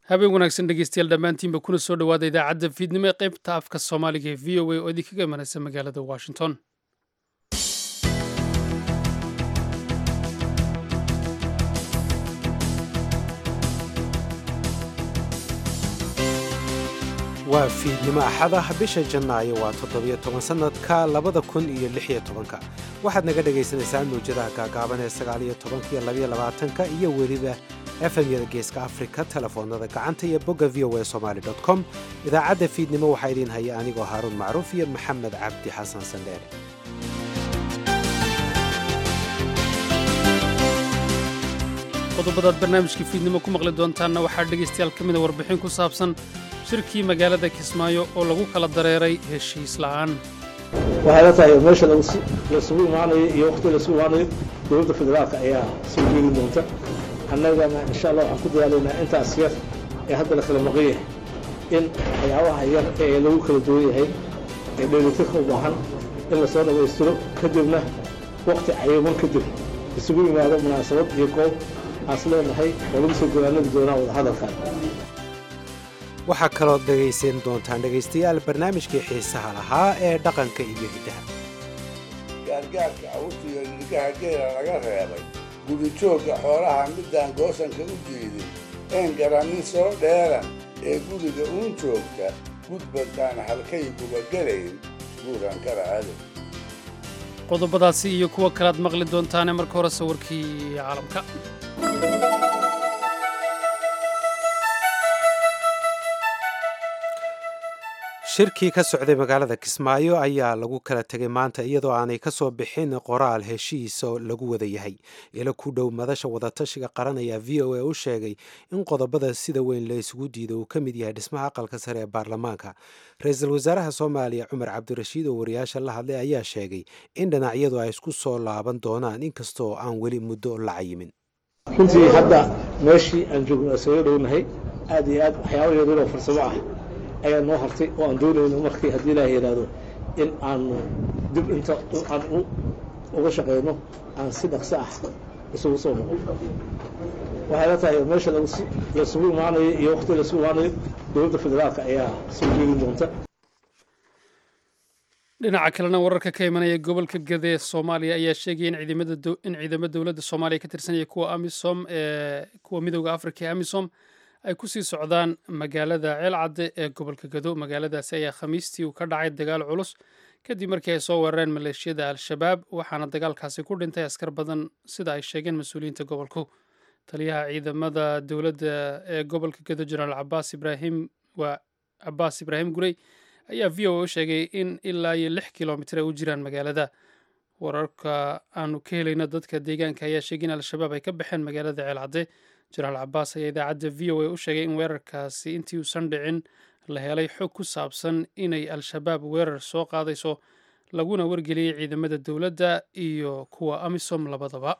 habeen wanaagsan dhegeystayaal dhammaantiinba kuna soo dhowaada idaacadda fiidnimo ee qaybta afka soomaaliga ee v o a oo idinkaga imanaysa magaalada washington waa fiidnimo axada bisha janaayo waa toddobiyo toban sannadka labada kun iyo lixiyo tobanka waxaad naga dhagaysanaysaan mawjadaha gaagaaban ee sagaaliyo tobanka iyo labayo labaatanka iyo weliba efemyada geeska afrika telefoonada gacanta iyo bogga v o a somaali com idaacadda fiidnimo waxaa idiin haya anigoo haaruun macruuf iyo maxamed cabdi xasan sandheere qodobadaad barnaamijka fiidnimo ku maqli doontaanna waxaa dhegaystayaal ka mida warbixin ku saabsan shirkii magaalada kismaayo oo lagu kala dareeray heshiis la'aan waxay la tahay meesha lasugu imaanayo iyo waqti lasugu imaanayo dowladda federaalka ayaa soo jeedi doonta annagana insha allah waxaan ku dadaalaynaa intaas yar ee hadda la kala maqan yahay in waxyaabaha yar ee lagu kala duwan yahay ee dheelitirka u baahan in lasoo dhammaystiro kadibna waqti cayiman kadib isugu yimaado munaasabad iyo goob aas leenahay oo lagu soo gogaanadi doonaa wadahadalkan waxaa kaloo dhegaysan doontaan dhegaystayaal barnaamijkii xiisaha lahaa ee dhaqanka iyo hiddaha gaargaarka awrtiga nirgaha geela laga reebay gudijoogga xoolaha midaan goosanka u diidin een garannin soo dheeran ee guriga uun joogta gudbantaan halkay gubagelayn buuran kala aado qodobadaasi iyo kuwo kalead maqli doontaane marka hore sawirkii caalamka shirkii ka socday magaalada kismaayo ayaa lagu kala tegay maanta iyadoo aanay ka soo bixin qoraal heshiis oo lagu wada yahay ilo ku dhow madasha wadatashiga qaran ayaa v o a u sheegay in qodobada sida weyn la isugu diido uu ka mid yahay dhismaha aqalka sare ee baarlamaanka ra-iisul wasaaraha soomaaliya cumar cabdirashiid oo wariyaasha la hadlay ayaa sheegay in dhinacyadu ay isku soo laaban doonaan inkastoo aan weli muddo la cayimin runtii hadda meeshii aan joogno isaga dhownahay aad iyo aad waxyaaba yaryaroo farsamo ah ayaa noo hartay oo aan doonayno markii haddii ilaah yidhaahdo in aanu dib inta aan uga shaqayno aan si dhaqso ah isugu soo noqon waxay la tahay meesha lasugu imaanayo iyo waqti lasugu imaanayo dowladda federaalka ayaa soo jeedi doonta dhinaca kalena wararka ka imanaya gobolka gade ee soomaaliya ayaa sheegaya in ciidamo dowladda soomaaliya ka tirsanaya kuwa amisom ee kuwa midooda afrika ee amisom ay ku sii socdaan magaalada ceelcadde ee gobolka gado magaaladaasi ayaa khamiistii uu ka dhacay dagaal culus kadib markii ay soo weerareen maleeshiyada al-shabaab waxaana dagaalkaasi ku dhintay askar badan sida ay sheegeen mas-uuliyiinta gobolku taliyaha ciidamada dowladda ee gobolka gado jenaraal cabaas ibraahim waa cabaas ibraahim gurey ayaa v o a u sheegay in ilaa iyo lix kilomitir ay u jiraan magaalada wararka aanu ka helayno dadka deegaanka ayaa sheegay in al-shabaab ay ka baxeen magaalada ceelcadde jenaraal cabaas ayaa idaacadda v o a u sheegay in weerarkaasi intii uusan dhicin la helay xog ku saabsan inay al-shabaab weerar soo qaadayso laguna wargeliyey ciidamada dowladda iyo kuwa amisom labadaba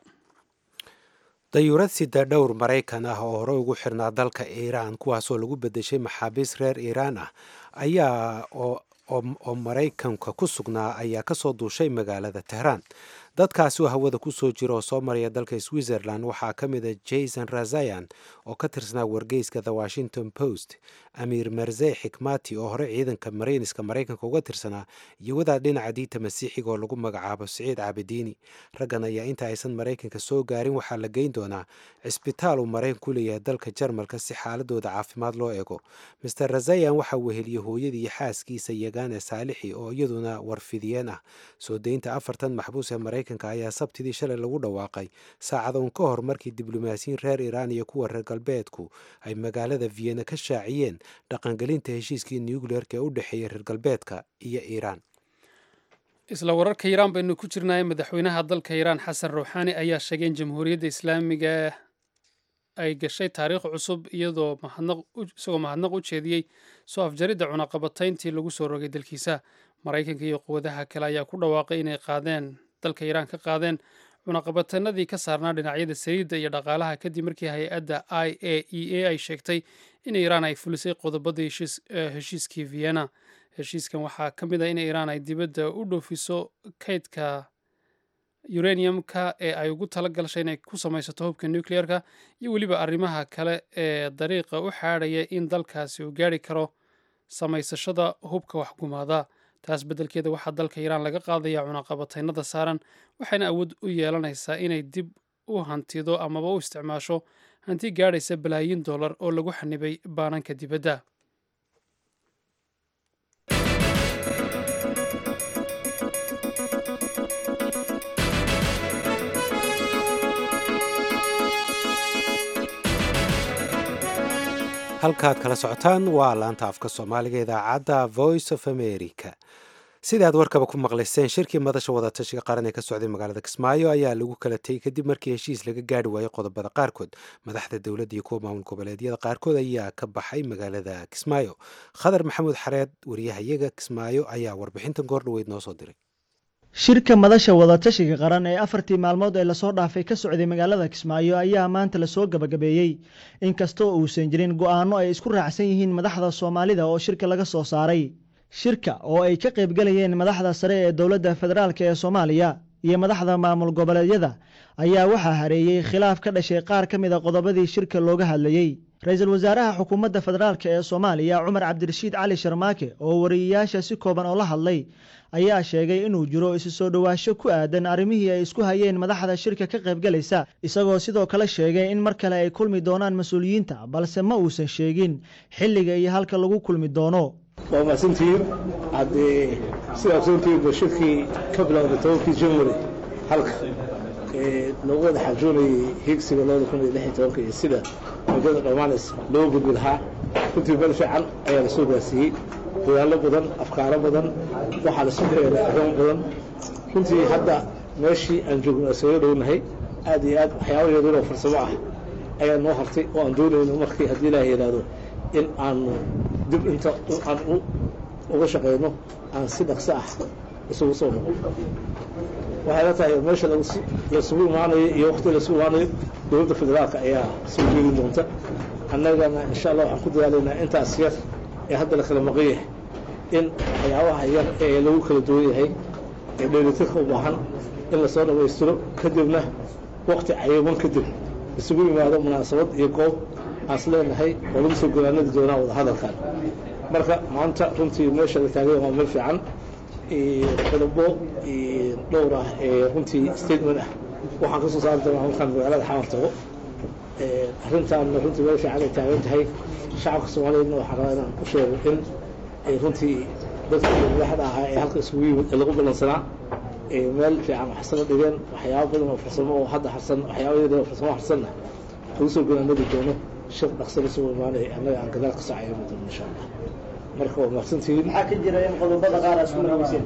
dayuurad sida dhowr maraykan ah oo hore ugu xirnaa dalka iiraan kuwaasoo lagu bedeshay maxaabiis reer iiraan ah ayaa oo maraykanka ku sugnaa ayaa kasoo duushay magaalada tehraan dadkaasi oo hawada ku soo jira oo soo maraya dalka switzerland waxaa ka mid a jason razayan oo ka tirsanaa wargeyska the washington post amiir marzey xikmati oo hore ciidanka marayniska maraykanka uga tirsanaa iyo wadaad dhinaca diinta masiixiga oo lagu magacaabo siciid caabidiini raggan ayaa inta aysan maraykanka soo gaarin waxaa la geyn doonaa cisbitaal uu maraykan ku leeyahay dalka jarmalka si xaaladooda caafimaad loo eego master razayan waxaa weheliyey hooyadii iyo xaaskiisa yagaane saalixi oo iyaduna warfidiyeen ah soo deynta afartan maxbuus ee maraykanka ayaa sabtidii shalay lagu dhawaaqay saacadoon ka hor markii diblomaasiyiin reer iiraan iyo kuwa reer galbeedku ay magaalada vienna ka shaaciyeen dhaqangelinta heshiiskii nucleerka ee u dhexeeyey reer galbeedka iyo iiraan isla wararka iiraan baynu ku jirnay madaxweynaha dalka iiraan xasan ruuxaani ayaa sheegay in jamhuuriyadda islaamiga ay gashay taariikh cusub iyadoo isagoo mahadnaq u jeediyey soo afjaridda cunaqabatayntii lagu soo rogay dalkiisa maraykanka iyo quwadaha kale ayaa ku dhawaaqay inay qaadeen dalka iiraan ka qaadeen cunaqabatanadii ka saarnaa dhinacyada saliidda iyo dhaqaalaha kadib markii hay-adda i a e a ay sheegtay in iiraan ay fulisay qodobadii heshiiskii vienna heshiiskan waxaa ka mid ah in iiraan ay dibadda u dhoofiso kaydka uraniumka ee ay ugu tala gashay inay ku samaysato hubka nucleerka iyo weliba arrimaha kale ee dariiqa u xaadhaya in dalkaasi uu gaari karo samaysashada hubka waxgumaada taas beddelkeeda waxaa dalka iiraan laga qaadaya cunaqabataynada saaran waxayna awood u yeelanaysaa inay dib u hantido amaba u isticmaasho hanti gaadhaysa balaayiin dollar oo lagu xanibay baananka dibadda halkaad kala socotaan waa laanta afka soomaaliga idaacadda voice of america sida aad warkaba ku maqlayseen shirkii madasha wadatashiga qaran ee ka socday magaalada kismaayo ayaa lagu kala tegey kadib markii heshiis laga gaari waayey qodobada qaarkood madaxda dowladda iyo kuwa maamul goboleedyada qaarkood ayaa ka baxay magaalada kismaayo khadar maxamuud xareed wariyahayaga kismaayo ayaa warbixintan goordhaweyd noo soo diray shirka madasha wadatashiga qaran ee afartii maalmood ee lasoo dhaafay ka socday magaalada kismaayo ayaa maanta lasoo gabagabeeyey inkastoo uusan jirin go'aano ay isku raacsan yihiin madaxda soomaalida oo shirka laga soo saaray shirka oo ay ka qaybgalayeen madaxda sare ee dowladda federaalk ee soomaaliya iyo madaxda maamul goboleedyada ayaa waxaa hareeyey khilaaf ka dhashay qaar ka mid a qodobadii shirka looga hadlayey ra-iisul wasaaraha xukuumadda federaalk ee soomaaliya cumar cabdirashiid cali sharmaake oo wariyayaasha si kooban oo la hadlay ayaa sheegay inuu jiro isu soo dhowaasho ku aadan arrimihii ay isku hayeen madaxda shirka ka qaybgalaysa isagoo sidoo kale sheegay in mar kale ay kulmi doonaan mas-uuliyiinta balse ma uusan sheegin xilliga iyo halka lagu kulmi doono waa mahadsantihiin haddee sidaa ogsoontihiin ba shirkii ka bilowday tobankii january halka ee loogu wada xajoonayay higsiga labada kun iyo lix iyo tobanka iyo sida muddada dhammaanaysa loo gudbi lahaa runtii meel fiican ayaa lasoo gaarsiiyey dadaallo badan afkaaro badan waxaa lasoo heelay arrimo badan runtii hadda meeshii aan joogno isaga dhownahay aad iyo aad waxyaaba yaryaroo farsamo ah ayaa noo hartay oo aan doonayno markii haddii ilaah yidhaahdo in aanu dib inta aan uga shaqayno aan si dhaqso ah isugu soo noqon waxay la tahay meesha lasugu imaanayo iyo wakti lasugu imaanayo dowladda federaalka ayaa soo jeedin doonta annagana insha allah waxaan ku dadaalaynaa intaas yar ee hadda la kala maqan yahay in waxyaabaha yar ee lagu kala duwan yahay ee dheelitirka u baahan in lasoo dhammaystiro kadibna wakti cayiman kadib isugu yimaado munaasabad iyo goob aas leenahay oo lagu soo golaanadi doonaa wada hadalkan marka maanta runtii meesha la taagay waa meel fiican qodobo dhowr ah ee runtii statement ah waxaan ka soo saari doonaa markaan magaalada xamar tago arrintaanna runtii meel fiican ay taagan tahay shacabka soomaaliyeedna waxaan rabaa inaan u sheego in ay runtii dadkii madaxda ahaa ee halka isugu yimid ee lagu ballansanaa meel fiican waxsana dhigeen waxyaaba badan oo farsamo oo hadda harsan waxyaaba yar oo farsamo harsanna lagu soo golaanadi doono shir dhaqso lasoo imaanaya annaga aan gadaal ka sacayami doono insha allah marka waa mahadsantihiin maxaa ka jira in qodobada qaar aad isku maraweyseen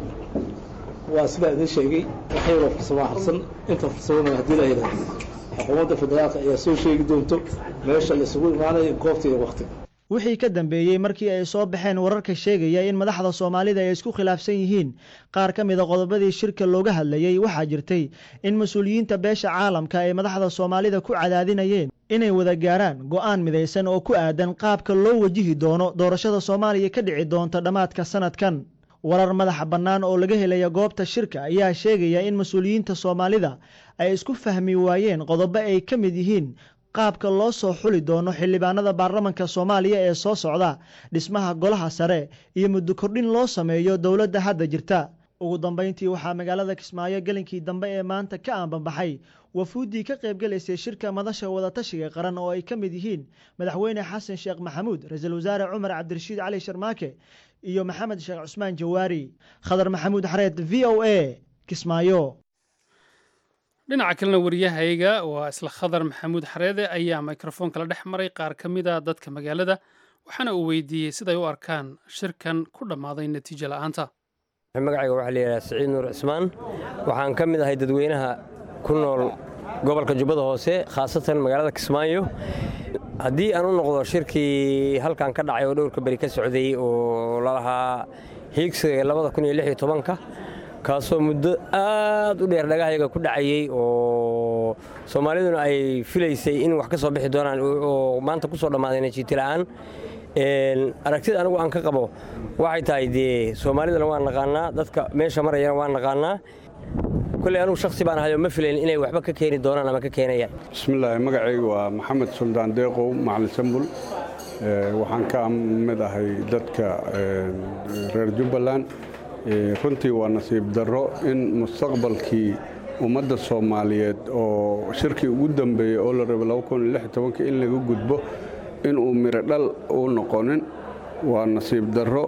waa sidaa idin sheegay wax yaroo farsamo harsan inta farsamona haddii la yidhahdo xukuumadda federaalka ayaa soo sheegi doonto meesha laisugu imaanayo goobta iyo waktiga wixii ka dambeeyey markii ay soo baxeen wararka sheegaya in madaxda soomaalida ay isku khilaafsan yihiin qaar ka mid a qodobadii shirka looga hadlayey waxaa jirtay in mas-uuliyiinta beesha caalamka ay madaxda soomaalida ku cadaadinayeen inay wada gaaraan go'aan midaysan oo ku aadan qaabka loo wajihi doono doorashada soomaaliya ka dhici doonta dhammaadka sanadkan warar madaxa bannaan oo laga helaya goobta shirka ayaa sheegaya in mas-uuliyiinta soomaalida ay isku fahmi waayeen qodobo ay ka mid yihiin qaabka loo soo xuli doono xildhibaanada baarlamanka soomaaliya ee soo socda dhismaha golaha sare iyo muddo kordhin loo sameeyo dowladda hadda jirta ugu dambayntii waxaa magaalada kismaayo gelinkii dambe ee maanta ka aanbanbaxay wafuuddii ka qaybgalaysay shirka madasha wadatashiga qaran oo ay ka mid yihiin madaxweyne xasan sheekh maxamuud ra-iisul wasaare cumar cabdirashiid cali sharmaake iyo maxamed sheekh cusmaan jawaari khadar maxamuud xareed v o a kismaayo dhinaca kalena wariyahayga waa isla khadar maxamuud xareede ayaa mikrofoonka la dhex maray qaar ka mid a dadka magaalada waxaana uu weydiiyey siday u arkaan shirkan ku dhammaaday natiijo la'aanta magacayga waxaa layidhaha siciid nuur cismaan waxaan ka mid ahay dadweynaha ku nool gobolka jubbada hoose khaasatan magaalada kismaayo haddii aan u noqdo shirkii halkan ka dhacay oo dhowrka beri ka socday oo lalahaa hiigsiga labada kun iyo lix iyo tobanka kaasoo muddo aad u dheer dhagahayaga ku dhacayey oo soomaaliduna ay filaysay in wax ka soo bixi doonaan oo maanta ku soo dhammaaday najiiti la'aan aragtida anigu aan ka qabo waxay tahay dee soomaalidana waan naqaanaa dadka meesha marayana waan naqaanaa kolley anugu shaksi baan ahayo ma filayn inay waxba ka keeni doonaan ama ka keenayaan bismillaahi magacaygu waa maxamed suldaan deeqow macalin sambul waxaan ka mid ahay dadka reer jubbaland runtii waa nasiib darro in mustaqbalkii ummadda soomaaliyeed oo shirkii ugu dambeeyey oo la rabay in laga gudbo inuu miro dhal u noqonin waa nasiib darro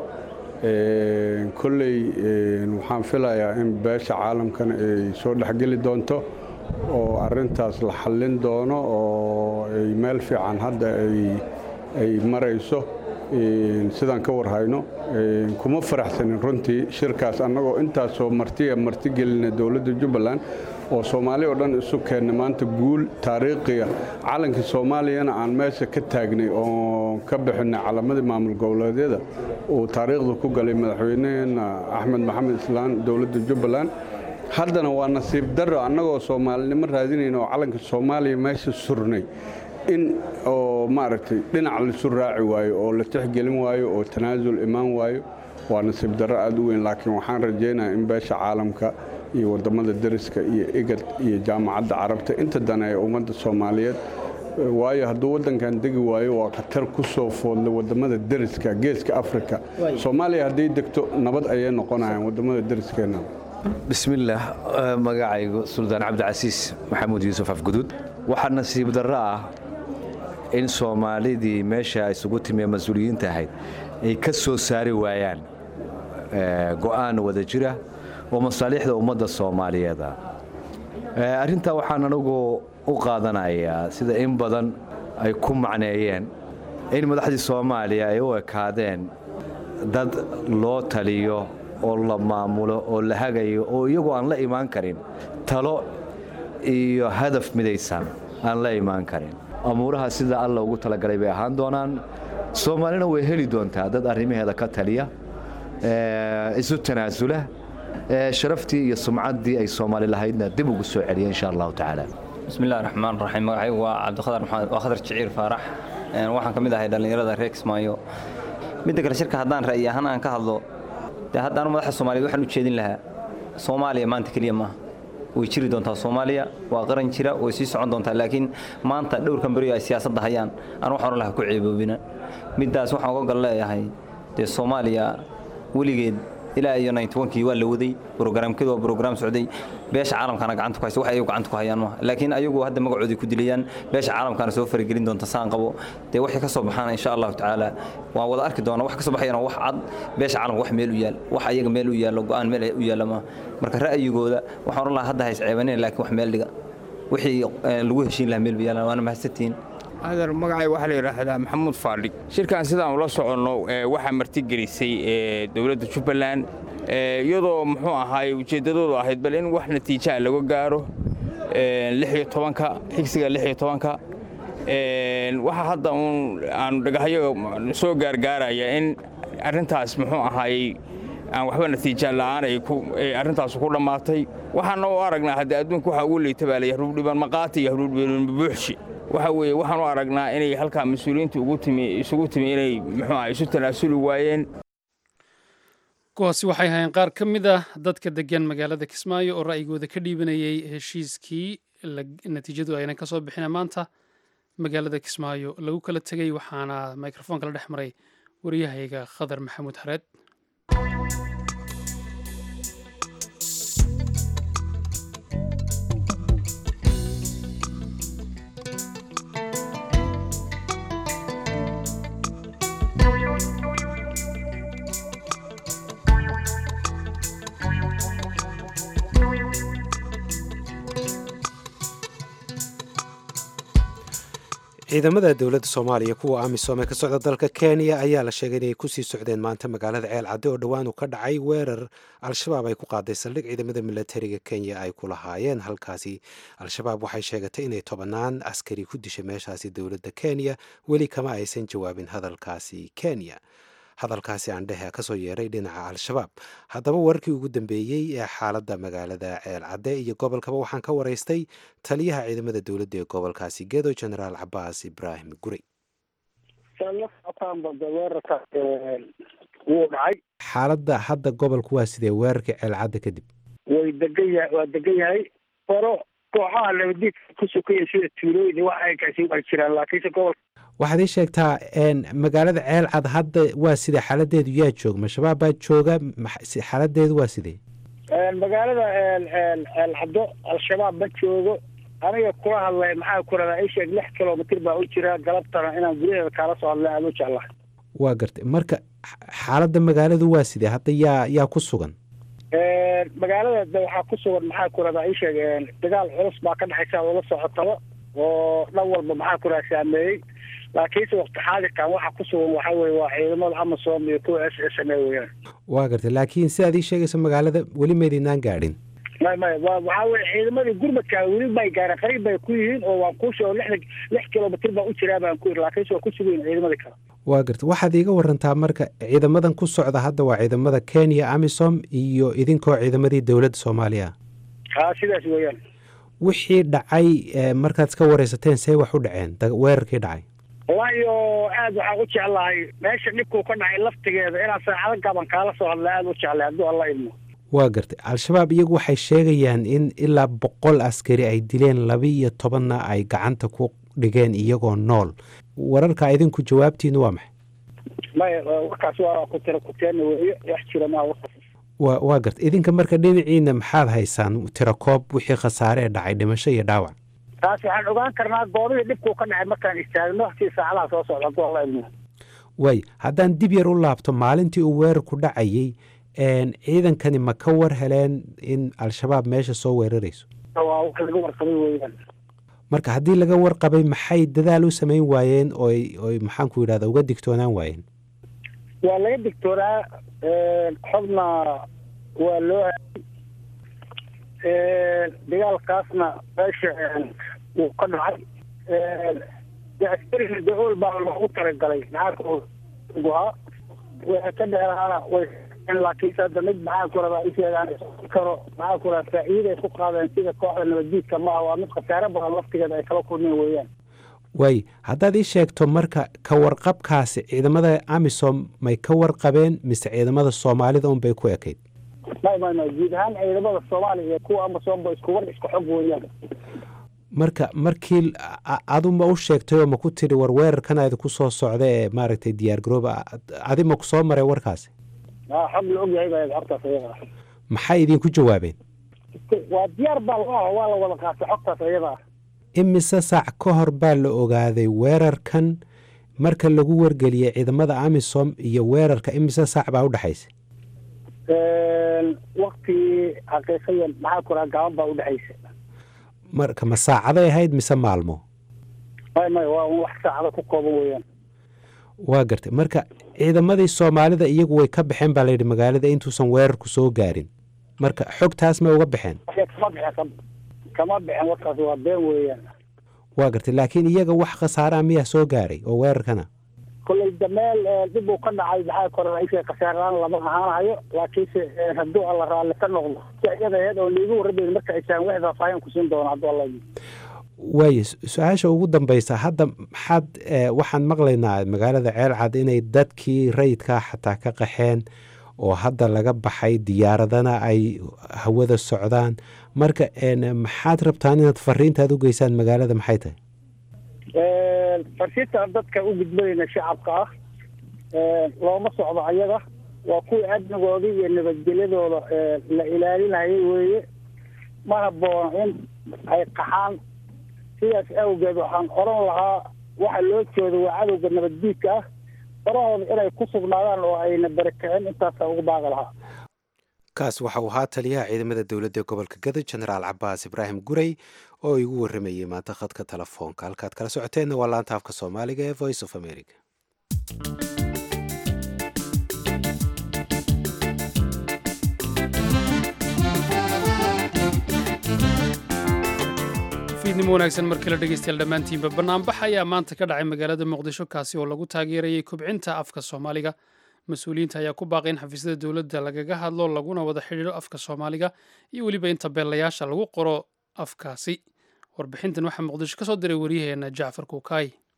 kolley waxaan filayaa in beesha caalamkana ay soo dhexgeli doonto oo arintaas la xallin doono oo ay meel fiican hadda ay marayso sidaan ka warhayno kuma faraxsanin runtii shirkaas annagoo intaasoo martiya marti gelina dowladda jubbaland oo soomaali oo dhan isu keenna maanta guul taariikhiya calankii soomaaliyana aan meesha ka taagnay oo ka bixinay calamadii maamul goboleedyada uu taariikhda ku galay madaxweyneheena axmed maxamed islaan dowladda jubbaland haddana waa nasiib darro annagoo soomaalinimo raadinayna oo calanka soomaaliya meesha surnay in oo maaragtay dhinac laisu raaci waayo oo la tixgelin waayo oo tanaasul imaan waayo waa nasiib darro aad u weyn laakiin waxaan rajaynayaa in beesha caalamka iyo waddamada deriska iyo igad iyo jaamacadda carabta inta dane ee ummadda soomaaliyeed waayo hadduu waddankan degi waayo waa khatar ku soo foodlay waddamada deriska geeska afrika soomaaliya hadday degto nabad ayay noqonayaan waddamada deriskeenna bismillaah magacaygu suldaan cabdicasiis maxamuud yuusuf afguduud waxaa nasiib darro ah in soomaalidii meesha isugu timiye mas-uuliyiinta ahayd ay ka soo saari waayaan go'aan wada jira oo masaaliixda ummadda soomaaliyeeda arrintaa waxaan anigu u qaadanayaa sida in badan ay ku macneeyeen in madaxdii soomaaliya ay u ekaadeen dad loo taliyo oo la maamulo oo la hagayo oo iyagoo aan la imaan karin talo iyo hadaf midaysan aan la imaan karin amuuraha sida alla ugu talagalay bay ahaan doonaan soomaalina way heli doontaa dad arrimaheeda ka taliya isu tanaasula sharaftii iyo sumcaddii ay soomaali lahaydna dib ugu soo celiya insha allahu tacaala bismillahi raxmaan raxiim magacaygu waa cabdikhadar maxamed waa khadar jiciir faarax waxaan ka mid ahay dhallinyarada reer kismaayo midda kale shirka haddaan ra'yi ahaan aan ka hadlo dee haddaanu madaxda soomaaliyeed waxaan u jeedin lahaa soomaaliya maanta keliya maaha way jiri doontaa soomaaliya waa qaran jira way sii socon doontaa laakiin maanta dhowrkan beriyo ay siyaasadda hayaan aan waxaan ohan lahaa ku ceeboobina middaas waxaan uga gal leeyahay dee soomaaliya weligeed ilaa iyo kii waa la waday brograamkeedu waa brograam socday beesha caalamkana gacanta ku haysa wax ayagu gacanta ku hayaan maaha laakiin ayagu hadda magacoodii ku dilayaan beesha caalamkana soo faragelin doonta saan qabo dee waxay ka soo baxaan insha allahu tacaala waan wada arki doona wax ka soo baxayana wax cad beesha caalamka wax meel u yaal wax ayaga meel u yaallo go'aan meel u yaalla maaha marka ra'yigooda waxaan oran lahaa hadda hays ceebanina laakiin wax meel dhiga wixii lagu heshiin lahaa meel bayaalan waana mahadsantihiin adar magacay waxaa la yidhaahdaa maxamuud faadhig shirkan sidaan ula soconno waxaa martigelisay dowladda jubbaland iyadoo muxuu ahaay ujeeddadoodu ahayd bal in wax natiijaa laga gaaro ka xigsiga ka waxaa hadda uun aanu dhagaxyaga soo gaargaaraya in arrintaas muxuu ahaayey aan waxba natiija la'aan ay arrintaas ku dhammaatay waxaana u aragnaa haddii adduunka waxaa ugu liita baa laya hruubdhiban maqaati iyo hruubdhiban bubuuxshi waxa weeye waxaan u aragnaa inay halkaa mas-uuliyiinta ugu timi isugu timi inay muxuu ah isu tanaasuli waayeen kuwaasi waxay ahayn qaar ka mid ah dadka degan magaalada kismaayo oo ra'yigooda ka dhiibanayay heshiiskii natiijadu aynan ka soo bixina maanta magaalada kismaayo lagu kala tegey waxaana microfoonka la dhex maray wariyahayga khadar maxamuud xareed ciidamada dowladda soomaaliya kuwa amisom ee ka socda dalka kenya ayaa la sheegay inay kusii socdeen maanta magaalada ceel cadde oo dhowaan uu ka dhacay weerar al-shabaab ay ku qaaday saldhig ciidamada milatariga kenya ay ku lahaayeen halkaasi al-shabaab waxay sheegatay inay tobannaan askari ku dishay meeshaasi dowladda kenya weli kama aysan jawaabin hadalkaasi kenya hadalkaasi aandhehe kasoo yeeray dhinaca al-shabaab haddaba wararkii ugu dambeeyey ee xaaladda magaalada ceel cadde iyo gobolkaba waxaan ka waraystay taliyaha ciidamada dowladda ee gobolkaasi gedo genaraal cabaas ibraahim gurey xaaladda hadda gobolku waa sidee weerarkii ceel cadde kadib way degan yahay waa degan yahay faro kooxaha nabadiidka ku sukaya sida tuulooyin wax ay kaasi waa jiraan laakiinse gobolka waxaad ii sheegtaa magaalada ceelcad hadda waa sidee xaaladeedu yaa joog ma shabaab baa jooga xaaladeedu waa sidee magaalada ceelcaddo al-shabaab ma joogo aniga kula hadlay maxaa ku radaa ii sheeg lix kilomitr baa u jira galabtana inaan gudaheeda kaala soo hadlay aada u jeclahay waa gartay marka xaaladda magaaladu waa sidee hadda yaa yaa ku sugan magaalada de waxaa ku sugan maxaa ku radaa ii sheeg dagaal culus baa ka dhexaysa oo la socotaba oo dhan walba maxaa ku radaa saameeyey laakiinse wakti xaadirkan waxa ku sugan waxaa weye waa ciidamada amasom iyo kuwa s s m a weyaan waa gartay laakiin sidaad ii sheegaysa magaalada weli maydinaan gaadhin may may wa waxaa weye ciidamadii gurmadka weli may gaareen qariib bay ku yihiin oo waan kuu sheego lixda lix kilomitr baa u jiraa baan ku yiri laakiinse waa ku sugayin ciidamadii kale waa gartay waxaad iiga warantaa marka ciidamadan ku socda hadda waa ciidamada kenya amisom iyo idinkoo ciidamadii dowladda soomaaliya ha sidaas weeyaan wixii dhacay markaad iska wareysateen see wax u dhaceen weerarkii dhacay wallahi oo aad waxaan u jeclahay meesha dhibkuu ka dhacay laftigeeda inaan saacado gaban kaala soo hadla aada u jeclay hadduu alla idmo waa gartay al-shabaab iyagu waxay sheegayaan in ilaa boqol askari ay dileen laba iyo tobanna ay gacanta ku dhigeen iyagoo nool wararka idinku jawaabtiinu waa maxay maya warkaas waa ku tira kuteena weeye wax jira maa warkaas wa waa gartay idinka marka dhinaciina maxaad haysaan tirakoob wixii khasaare ee dhacay dhimasho iyo dhaawac taas waxaan ogaan karnaa goobihii dhibkuu ka dhacay markaan istaagno si saacadaha soo socda hadduu alla idmo waay haddaan dib yar u laabto maalintii uu weerarku dhacayey ciidankani ma ka war heleen in al-shabaab meesha soo weerarayso waa wax laga warqabay weeyaan marka haddii laga warqabay maxay dadaal u samayn waayeen oy oy maxaan ku yidhahda uga digtoonaan waayeen waa laga digtoonaa xogna waa loo hayay dagaalkaasna meesha wuu ka dhacay askariga da-ool baa loogu talagalay maxaa waxay ka dheeraana way laakiinse hadda mid maxaa ku rabaa isheegaan karo maxaa ku rabaa faa'iiday ku qaadeen sida kooxda nabaddiidka maaha waa mid khasaare badan laftigeeda ay kala kulmeen weeyaan waay haddaad ii sheegto marka ka warqabkaasi ciidamada amisom may ka warqabeen mise ciidamada soomaalida un bay ku ekayd may may may guud ahaan ciidamada soomaaliya iyo kuwa amisom ba isku war isku xog weeyaan marka markii adu ma u sheegtay oo ma ku tidhi war weerarkan idinku soo socda ee maaragtay diyaar garooba adi ma ku soo maray warkaasi xog la ogyahay baa hortaas iyada ah maxay idinku jawaabeen waa diyaar baa laga waa la wada qaatay xogtaas iyada ah imise saac ka hor baa la ogaaday weerarkan marka lagu wargeliyey ciidamada amisom iyo weerarka imise saac baa u dhexaysa waktigii xaqiiqiyan maxaa ku raha gaaban baa u dhexaysa marka ma saacaday ahayd mise maalmo may may waa wax saacado ku kooban weeyaan waa gartay marka ciidamadii soomaalida iyagu way ka baxeen baa layidhi magaalada intuusan weerarku soo gaarin marka xogtaas may uga baxeen kama bixen kama bixen warkaas waa been weeyaan waa gartay laakiin iyaga wax khasaaraha miyaa soo gaaray oo weerarkana kolley dameel dib uu ka dhacay maxaa kora isha khasaaraan lama ahaanayo laakiinse hadduu alla raalli ka noqdo si iyada aheed oo liigu warrabayn marka aysaan wax faahfaahin ku siin doono hadduu alla waaye su-aasha ugu dambaysa hadda maxaad waxaan maqlaynaa magaalada ceelcad inay dadkii rayidkaa xataa ka qaxeen oo hadda laga baxay diyaaradana ay hawada socdaan marka maxaad rabtaan inaad fariintaad u geysaan magaalada maxay tahay farsiintaan dadka u gudbanayna shacabka ah looma socdo ayaga waa kuwii amnigoodii iyo nabadgelyadooda la ilaalinayay weeye ma habboona in ay qaxaan sidaas awgeed waxaan oran lahaa waxa loo jeedo waa cadowga nabaddiidka ah farahooda inay ku sugnaadaan oo ayna barakicin intaasaa ugu baaqi lahaa kaas waxa uu ahaa taliyaha ciidamada dowladda gobolka gado jenaraal cabaas ibraahim gurey oo igu warramayey maanta khadka telefoonka halkaad kala socoteenna waa laanta afka soomaaliga ee voice of america fiidnimo wanaagsan markii la dhegeystayaal dhammaantiinba bannaanbax ayaa maanta ka dhacay magaalada muqdisho kaasi oo lagu taageerayay kobcinta afka soomaaliga mas-uuliyiinta ayaa ku baaqay in xafiisyada dowladda lagaga hadlo laguna wada xidhiidho afka soomaaliga iyo weliba inta beelayaasha lagu qoro afkaasi warbixintan waxaa muqdisho ka soo diray waryaheena jacfar kuukaay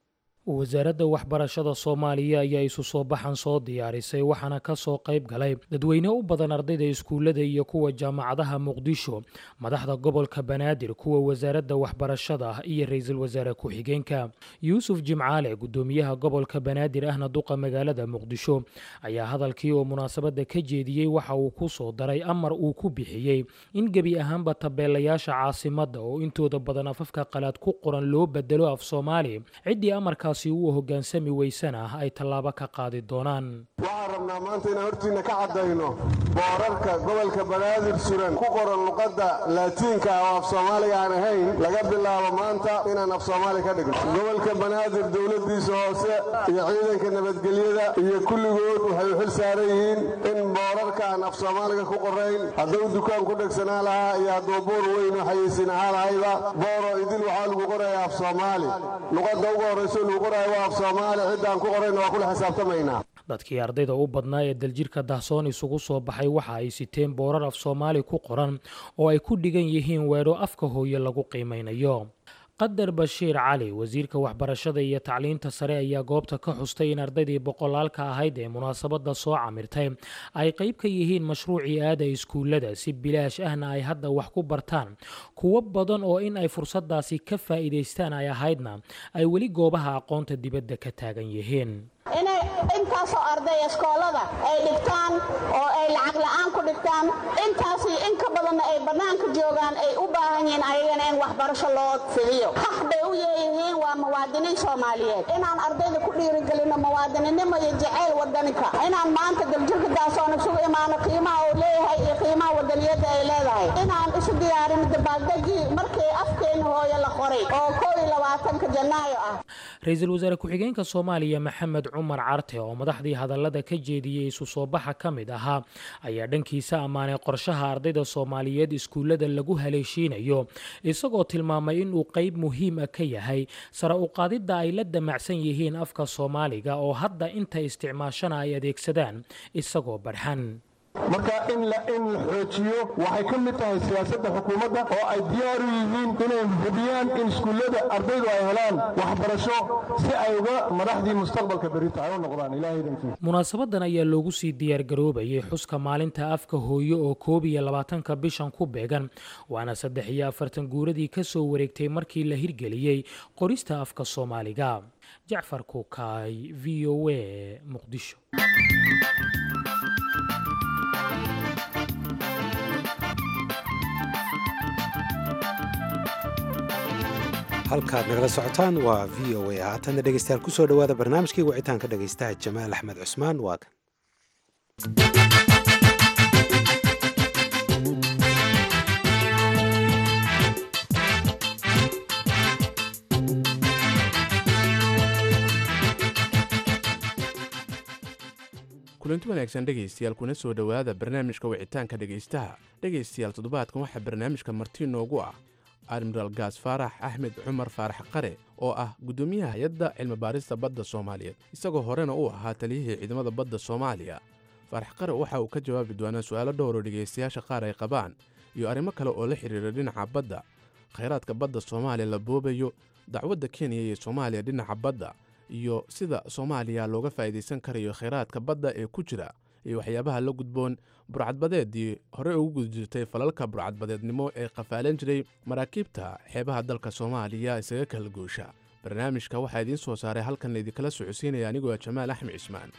wasaaradda waxbarashada soomaaliya ayaa isu soo baxan soo diyaarisay waxaana ka soo qayb galay dadweyne u badan ardayda iskuullada iyo kuwa jaamacadaha muqdisho madaxda gobolka banaadir kuwa wasaaradda waxbarashada iyo ra-iisul wasaare ku-xigeenka yuusuf jimcaale gudoomiyaha gobolka banaadir ahna duqa magaalada muqdisho ayaa hadalkii oo munaasabadda ka jeediyey waxa uu ku soo daray amar uu ku bixiyey in gebi ahaanba tabeelayaasha caasimadda oo intooda badan afafka qalaad ku qoran loo bedelo af soomaali ciddii amarkaas uu hoggaansami weysana ay tallaabo ka qaadi doonaan waxaan rabnaa maanta inaan hortiinna ka caddayno boorarka gobolka banaadir suran ku qoran luqadda laatiinka ah oo af soomaaliga aan ahayn laga bilaabo maanta inaan af soomaali ka dhigno gobolka banaadir dowladdiisa hoose iyo ciidanka nabadgelyada iyo kulligood waxay u xil saaran yihiin in boorarka aan af soomaaliga ku qorayn hadduu dukaan ku dhegsanaa lahaa iyo hadduu buur weyn u xayeysin ahaa lahayba booro idil waxaa lagu qoraya af soomaali luqadda ugu horrayso lagu qoraya waa af soomaali ciddaan ku qorayna waa kula xisaabtamaynaa dadkii ardayda u badnaa ee daljirka dahsoon isugu soo baxay waxa ay siteen boorar af soomaali ku qoran oo ay ku dhigan yihiin weedho afka hooye lagu qiimaynayo qadar bashiir cali wasiirka waxbarashada iyo tacliinta sare ayaa goobta ka xustay in ardaydii boqolaalka ahayd ee munaasabadda soo camirtay ay qayb ka yihiin mashruucii aada iskuullada si bilaash ahna ay hadda wax ku bartaan kuwo badan oo in ay fursadaasi ka faa'iidaystaan ay ahaydna ay weli goobaha aqoonta dibadda ka taagan yihiin inay intaasoo arday iskoolada ay dhigtaan oo ay lacag la'aan ku dhigtaan intaasi in ka badanna ay bannaanka joogaan ay u baahan yihiin ayagana in waxbarasho loo fidiyo xaq bay u yeeyihiin waa muwaadiniin soomaaliyeed inaan ardayda ku dhiirigelinno muwaadininimo iyo jacayl wadaninka inaan maanta daljirka daasoon isugu imaano qiimaha uu leeyahay iyo qiimaha wadaniyadda ay leedahay inaan isu diyaarino dabaaldegii markii afkeena hooye la qoray oo koo iyo labaatanka janaayo ah ra-iisul wasaare ku-xigeenka soomaaliya maxamed cumar carte oo madaxdii hadallada ka jeediyey isu soo baxa ka mid ahaa ayaa dhankiisa ammaanay qorshaha ardayda soomaaliyeed iskuullada lagu haleeshiinayo isagoo tilmaamay inuu qayb muhiim ah ka yahay sare u qaadidda ay la damacsan yihiin afka soomaaliga oo hadda inta isticmaashana ay adeegsadaan isagoo barxan marka in la in la xoojiyo waxay ka mid tahay siyaasadda xukuumadda oo ay diyaar u yihiin inay hubiyaan in iskuullada ardaydu ay helaan waxbarasho si ay uga madaxdii mustaqbalka berita ay u noqdaan ilaahay idankiisa munaasabadan ayaa loogu sii diyaargaroobayay xuska maalinta afka hooyo oo koob iyo labaatanka bishan ku beegan waana saddex iyo afartan guuradii ka soo wareegtay markii la hirgeliyey qorista afka soomaaliga jacfar kuukaay v o a muqdisho halkaad nagala socotaan waa v o a haatanna dhegeystayaal kusoo dhowaada barnaamijkii wicitaanka dhegeystaha jamaal axmed cusmaan waa kan kulanti wanaagsan dhegaystayaal kuna soo dhowaada barnaamijka wicitaanka dhegaystaha dhegaystayaal toddobaadkan waxaa barnaamijka marti noogu ah admiraal gaas faarax axmed cumar faarax qare oo ah guddoomiyaha hay-adda cilmibaarista badda soomaaliyeed isagoo horena u ahaa taliyihii ciidamada badda soomaaliya faarax qare waxa uu ka jawaabi doonaa su'aalo dhowroo dhegaystayaasha qaar ay qabaan iyo arrimo kale oo la xidhiira dhinaca badda khayraadka badda soomaaliya la boobayo dacwadda kenya iyo soomaaliya dhinaca badda iyo sida soomaaliya looga faa'iidaysan karayo khayraadka badda ee ku jira iyo waxyaabaha la gudboon burcadbadeedii hore ugu gudi jirtay falalka burcadbadeednimo ee qafaalan jiray maraakiibta xeebaha dalka soomaaliya isaga kala goosha barnaamijka waxaa idiin soo saaray halkan idinkala socodsiinaya anigoo jamaal axmed cismaan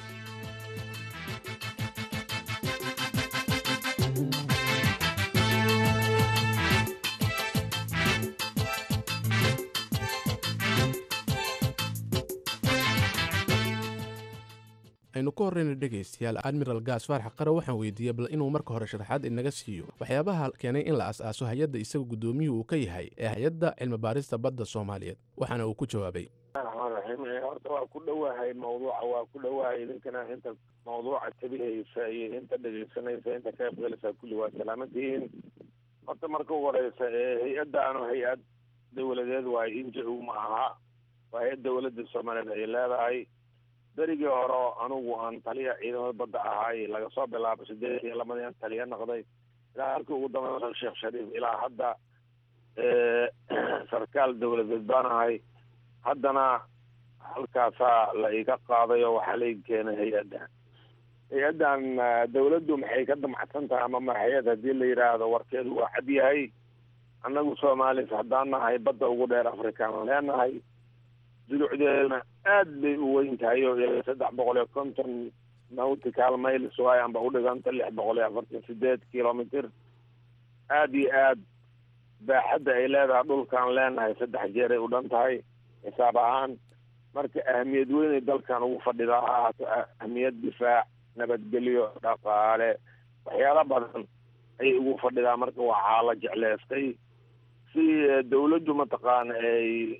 aynu ka horreyna dhegaystayaal admiral gaas faarax qare waxaan weydiiyey bal inuu marka hore sharaxaad inaga siiyo waxyaabaha keenay in la as-aaso hay-adda isaga guddoomiyuhu uu ka yahay ee hay-adda cilmibaarista badda soomaaliyeed waxaana uu ku jawaabay raxmaan raxiim horta waa ku dhowahay mawduuca waa ku dhowahay idinkana inta mawduuca tabihaysa iyo inta dhegaysanaysa inta ka qaybgalaysa kulli waa salaamadtihiin horta marka ugu horeysa hay-addaanu hay-ad dowladeed waayo inja-u ma aha waa hay-ad dowladda soomaaliyeed ay leedahay berigii hore anugu aan taliya ciidamada badda ahaay laga soo bilaabo sideed iyo labadii aan taliya noqday ilaa halkii ugu dambeyn sheekh shariif ilaa hadda sarkaal dowladeed baan ahay haddana halkaasaa la iga qaaday oo waxaa la ii keenay hay-addan hay-addan dawladdu maxay ka damacsan tahay ama maxayad haddii la yidhaahdo warkeedu waa cad yahay annagu soomaalis haddaan nahay badda ugu dheer afrikaan leenahay dulucdeeduna aad bay u weyn tahay oo ilaa saddex boqol iyo konton nautical miles waay amba udhiganta lix boqol iyo afartan sideed kilomitr aada iyo aad baaxadda ay leedahay dhulkaan leenahay saddex jeeray u dhan tahay xisaab ahaan marka ahamiyad weynay dalkan ugu fadhidaa ha ahaato ahmiyad difaac nabadgelyo dhaqaale waxyaalo badan ayay ugu fadhidaa marka waxaa la jecleystay si dawladdu mataqaana ay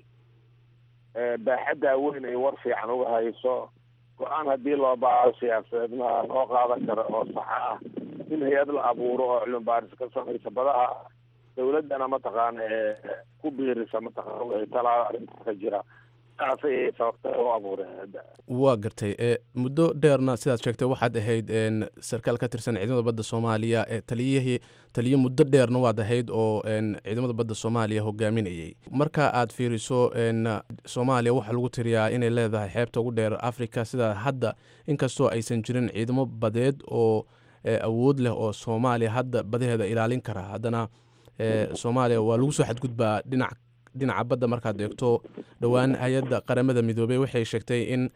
baaxaddaa weyn ay war fiican uga hayso go-aan haddii loo baaro siyaasadeedna loo qaadan karo oo saxa ah in hay-ad la abuuro oo cilmi baaris ka samaysa badaha dawladdana mataqaana ee ku biirisa mataqaana wixii talaada arrinta ka jira saasay sababta u abuureen waa gartay e muddo dheerna sidaad sheegtay waxaad ahayd sarkaal ka tirsan ciidamada badda soomaaliya ee taliyihii taliye muddo dheerna waad ahayd oo ciidamada badda soomaaliya hogaaminayay marka aad fiiriso soomaaliya waxaa lagu tiriyaa inay leedahay xeebta ugu dheer africa sida hadda inkastoo aysan jirin ciidamo badeed oo awood leh oo soomaaliya hadda badaheeda ilaalin kara haddana soomaaliya waa lagu soo xadgudbaa dhinac dhinaca badda markaad eegto dhowaan hay-adda qaramada midoobey waxay sheegtay in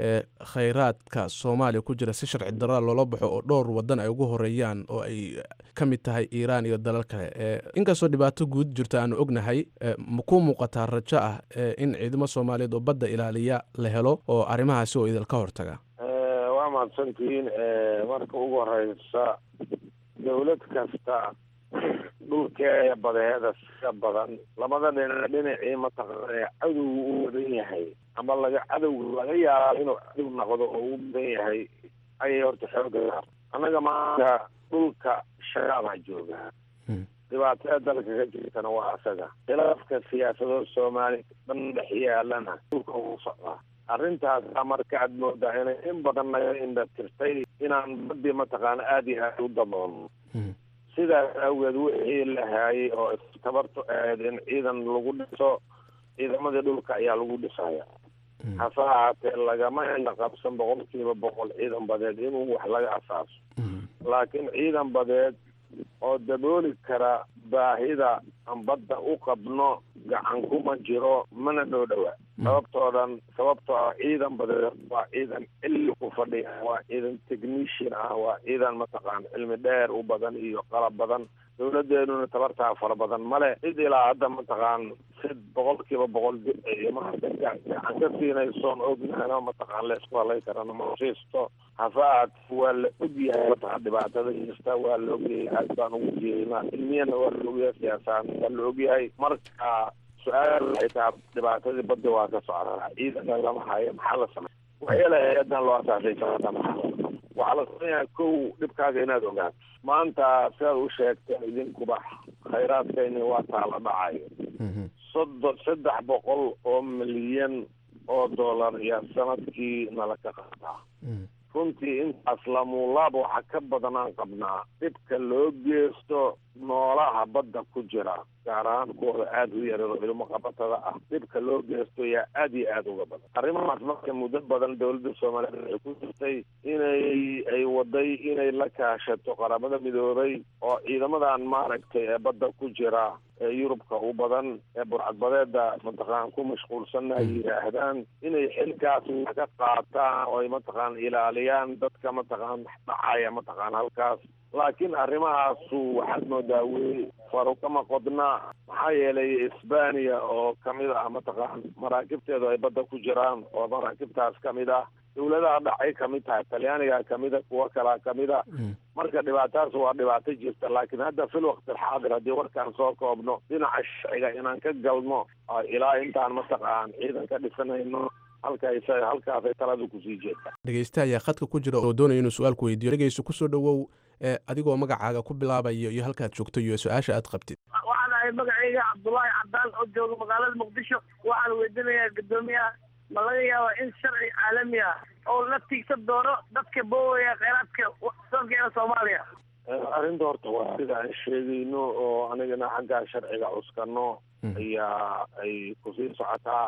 khayraadka soomaaliya ku jira si sharci daraa loola baxo oo dhowr wadan ay ugu horeeyaan oo ay ka mid tahay iiraan iyo dalal kale inkastoo dhibaato guud jirta aanu ognahay ma ku muuqataa rajo ah in ciidamo soomaaliyeed oo badda ilaaliya la helo oo arrimahaasi oo idilka hortaga waa mahadsantihiin marka ugu horeysa dawlad kasta dhulkeeda badeeda sida badan labada dhinac dhinacii mataqaana cadowga u wadan yahay ama laga cadowga laga yaaba inuu cadow noqdo oo u badan yahay ayay horta xooga annaga maanta dhulka shabaabaa jooga dhibaatada dalka ka jirtana waa asaga khilaafka siyaasado soomaali dhan dhex yaalana dhulka ugu socdaa arrintaasaa marka aad moodaa inay in badan naga indha tirtay inaan badii mataqaana aada iyo aada u daboolno sidaas awgeed wixii la haayay oo tabarto ahayd in ciidan lagu dhiso ciidamadii dhulka ayaa lagu dhisaya hase ahaatee lagama ila qabsan boqol kiiba boqol ciidan badeed inuu wax laga asaaso laakiin ciidan badeed oo dabooli kara baahida aan badda u qabno gacan kuma jiro mana dhow dhowa sababtoo dhan sababtoo ah ciidan badeed waa ciidan cilmi ku fadhiya waa ciidan technician ah waa ciidan mataqaan cilmi dheer u badan iyo qalab badan dawladeenuna tabartaa fara badan male cid ilaa hadda mataqaan si boqol kiiba boqol maanta gacan ka siinaysoon ognahana mataqaan laysku halay karana ma siisto hase ahaatee waa la ogyahay mataqaan dhibaatada jirta waa la ogyahay aad baan ugu jeedinaa cilmiyana waa la ogyahay siyaasaan waa la ogyahay marka su-aal waxay tahay dhibaatadii badda waa ka socotaa ciidanka lama hayo maxaa la samey waxyaala hay-adan loo asaasay sabata maxaa waxaa la sameeyaa kow dhibkaaga inaad ogaato maanta sidaad u sheegteen idinkuba khayraadkayni waa taala dhacayo soddon saddex boqol oo milyan oo dollar ayaa sanadkii nala ka qaataa runtii intaas lamuulaab waxa ka badanaan qabnaa dhibka loo geysto noolaha badda ku jira gaar ahaan kuwooda aada u yarado ilmo qabatada ah dhibka loo geysto ayaa aada iyo aada uga badan arrimahaas marka muddo badan dawladda soomaaliyeed waxay ku jirtay inay ay waday inay la kaashato qaramada midoobay oo ciidamadan maaragtay ee badda ku jira ee yurubka u badan ee burcadbadeeda mataqaan ku mashquulsanna ay yidhaahdaan inay xilkaas ka qaataan oo ay mataqaan ilaaliyaan dadka mataqaan dhacaya mataqaan halkaas laakiin arrimahaasu waxaad moodaa weli faru kama qodna maxaa yeelay isbaniya oo kamid ah mataqaan maraakibteedu ay badda ku jiraan oo maraakibtaas kamid ah dawladaha dhacay kamid tahay talyaaniga kamid a kuwo kalaa kamid a marka dhibaatadaas waa dhibaato jirta laakiin hadda fil waqti alxaadir haddii warkaan soo koobno dhinaca sharciga inaan ka galno ilaa intaan mataqaan ciidan ka dhisanayno halkaas halkaasay taladu kusii jeedta dhegeysta ayaa khadka ku jira oo doonaya inuu su-aal ku weydiiyo dhegeyso kusoo dhowow adigoo magacaaga ku bilaabayo iyo halkaad joogto iyo su-aasha aad qabtid waxaan ahay magacayga cabdullaahi cabdaan oo jooga magaalada muqdisho waxaan weydiinayaa guddoomiyaha ma laga yaaba in sharci caalami ah oo la tiigsan doono dadka boowaya kheyraadka dalkeena soomaaliya arrinta horta waa sida aan sheegayno oo anigana xaggaa sharciga cuskano ayaa ay kusii socotaa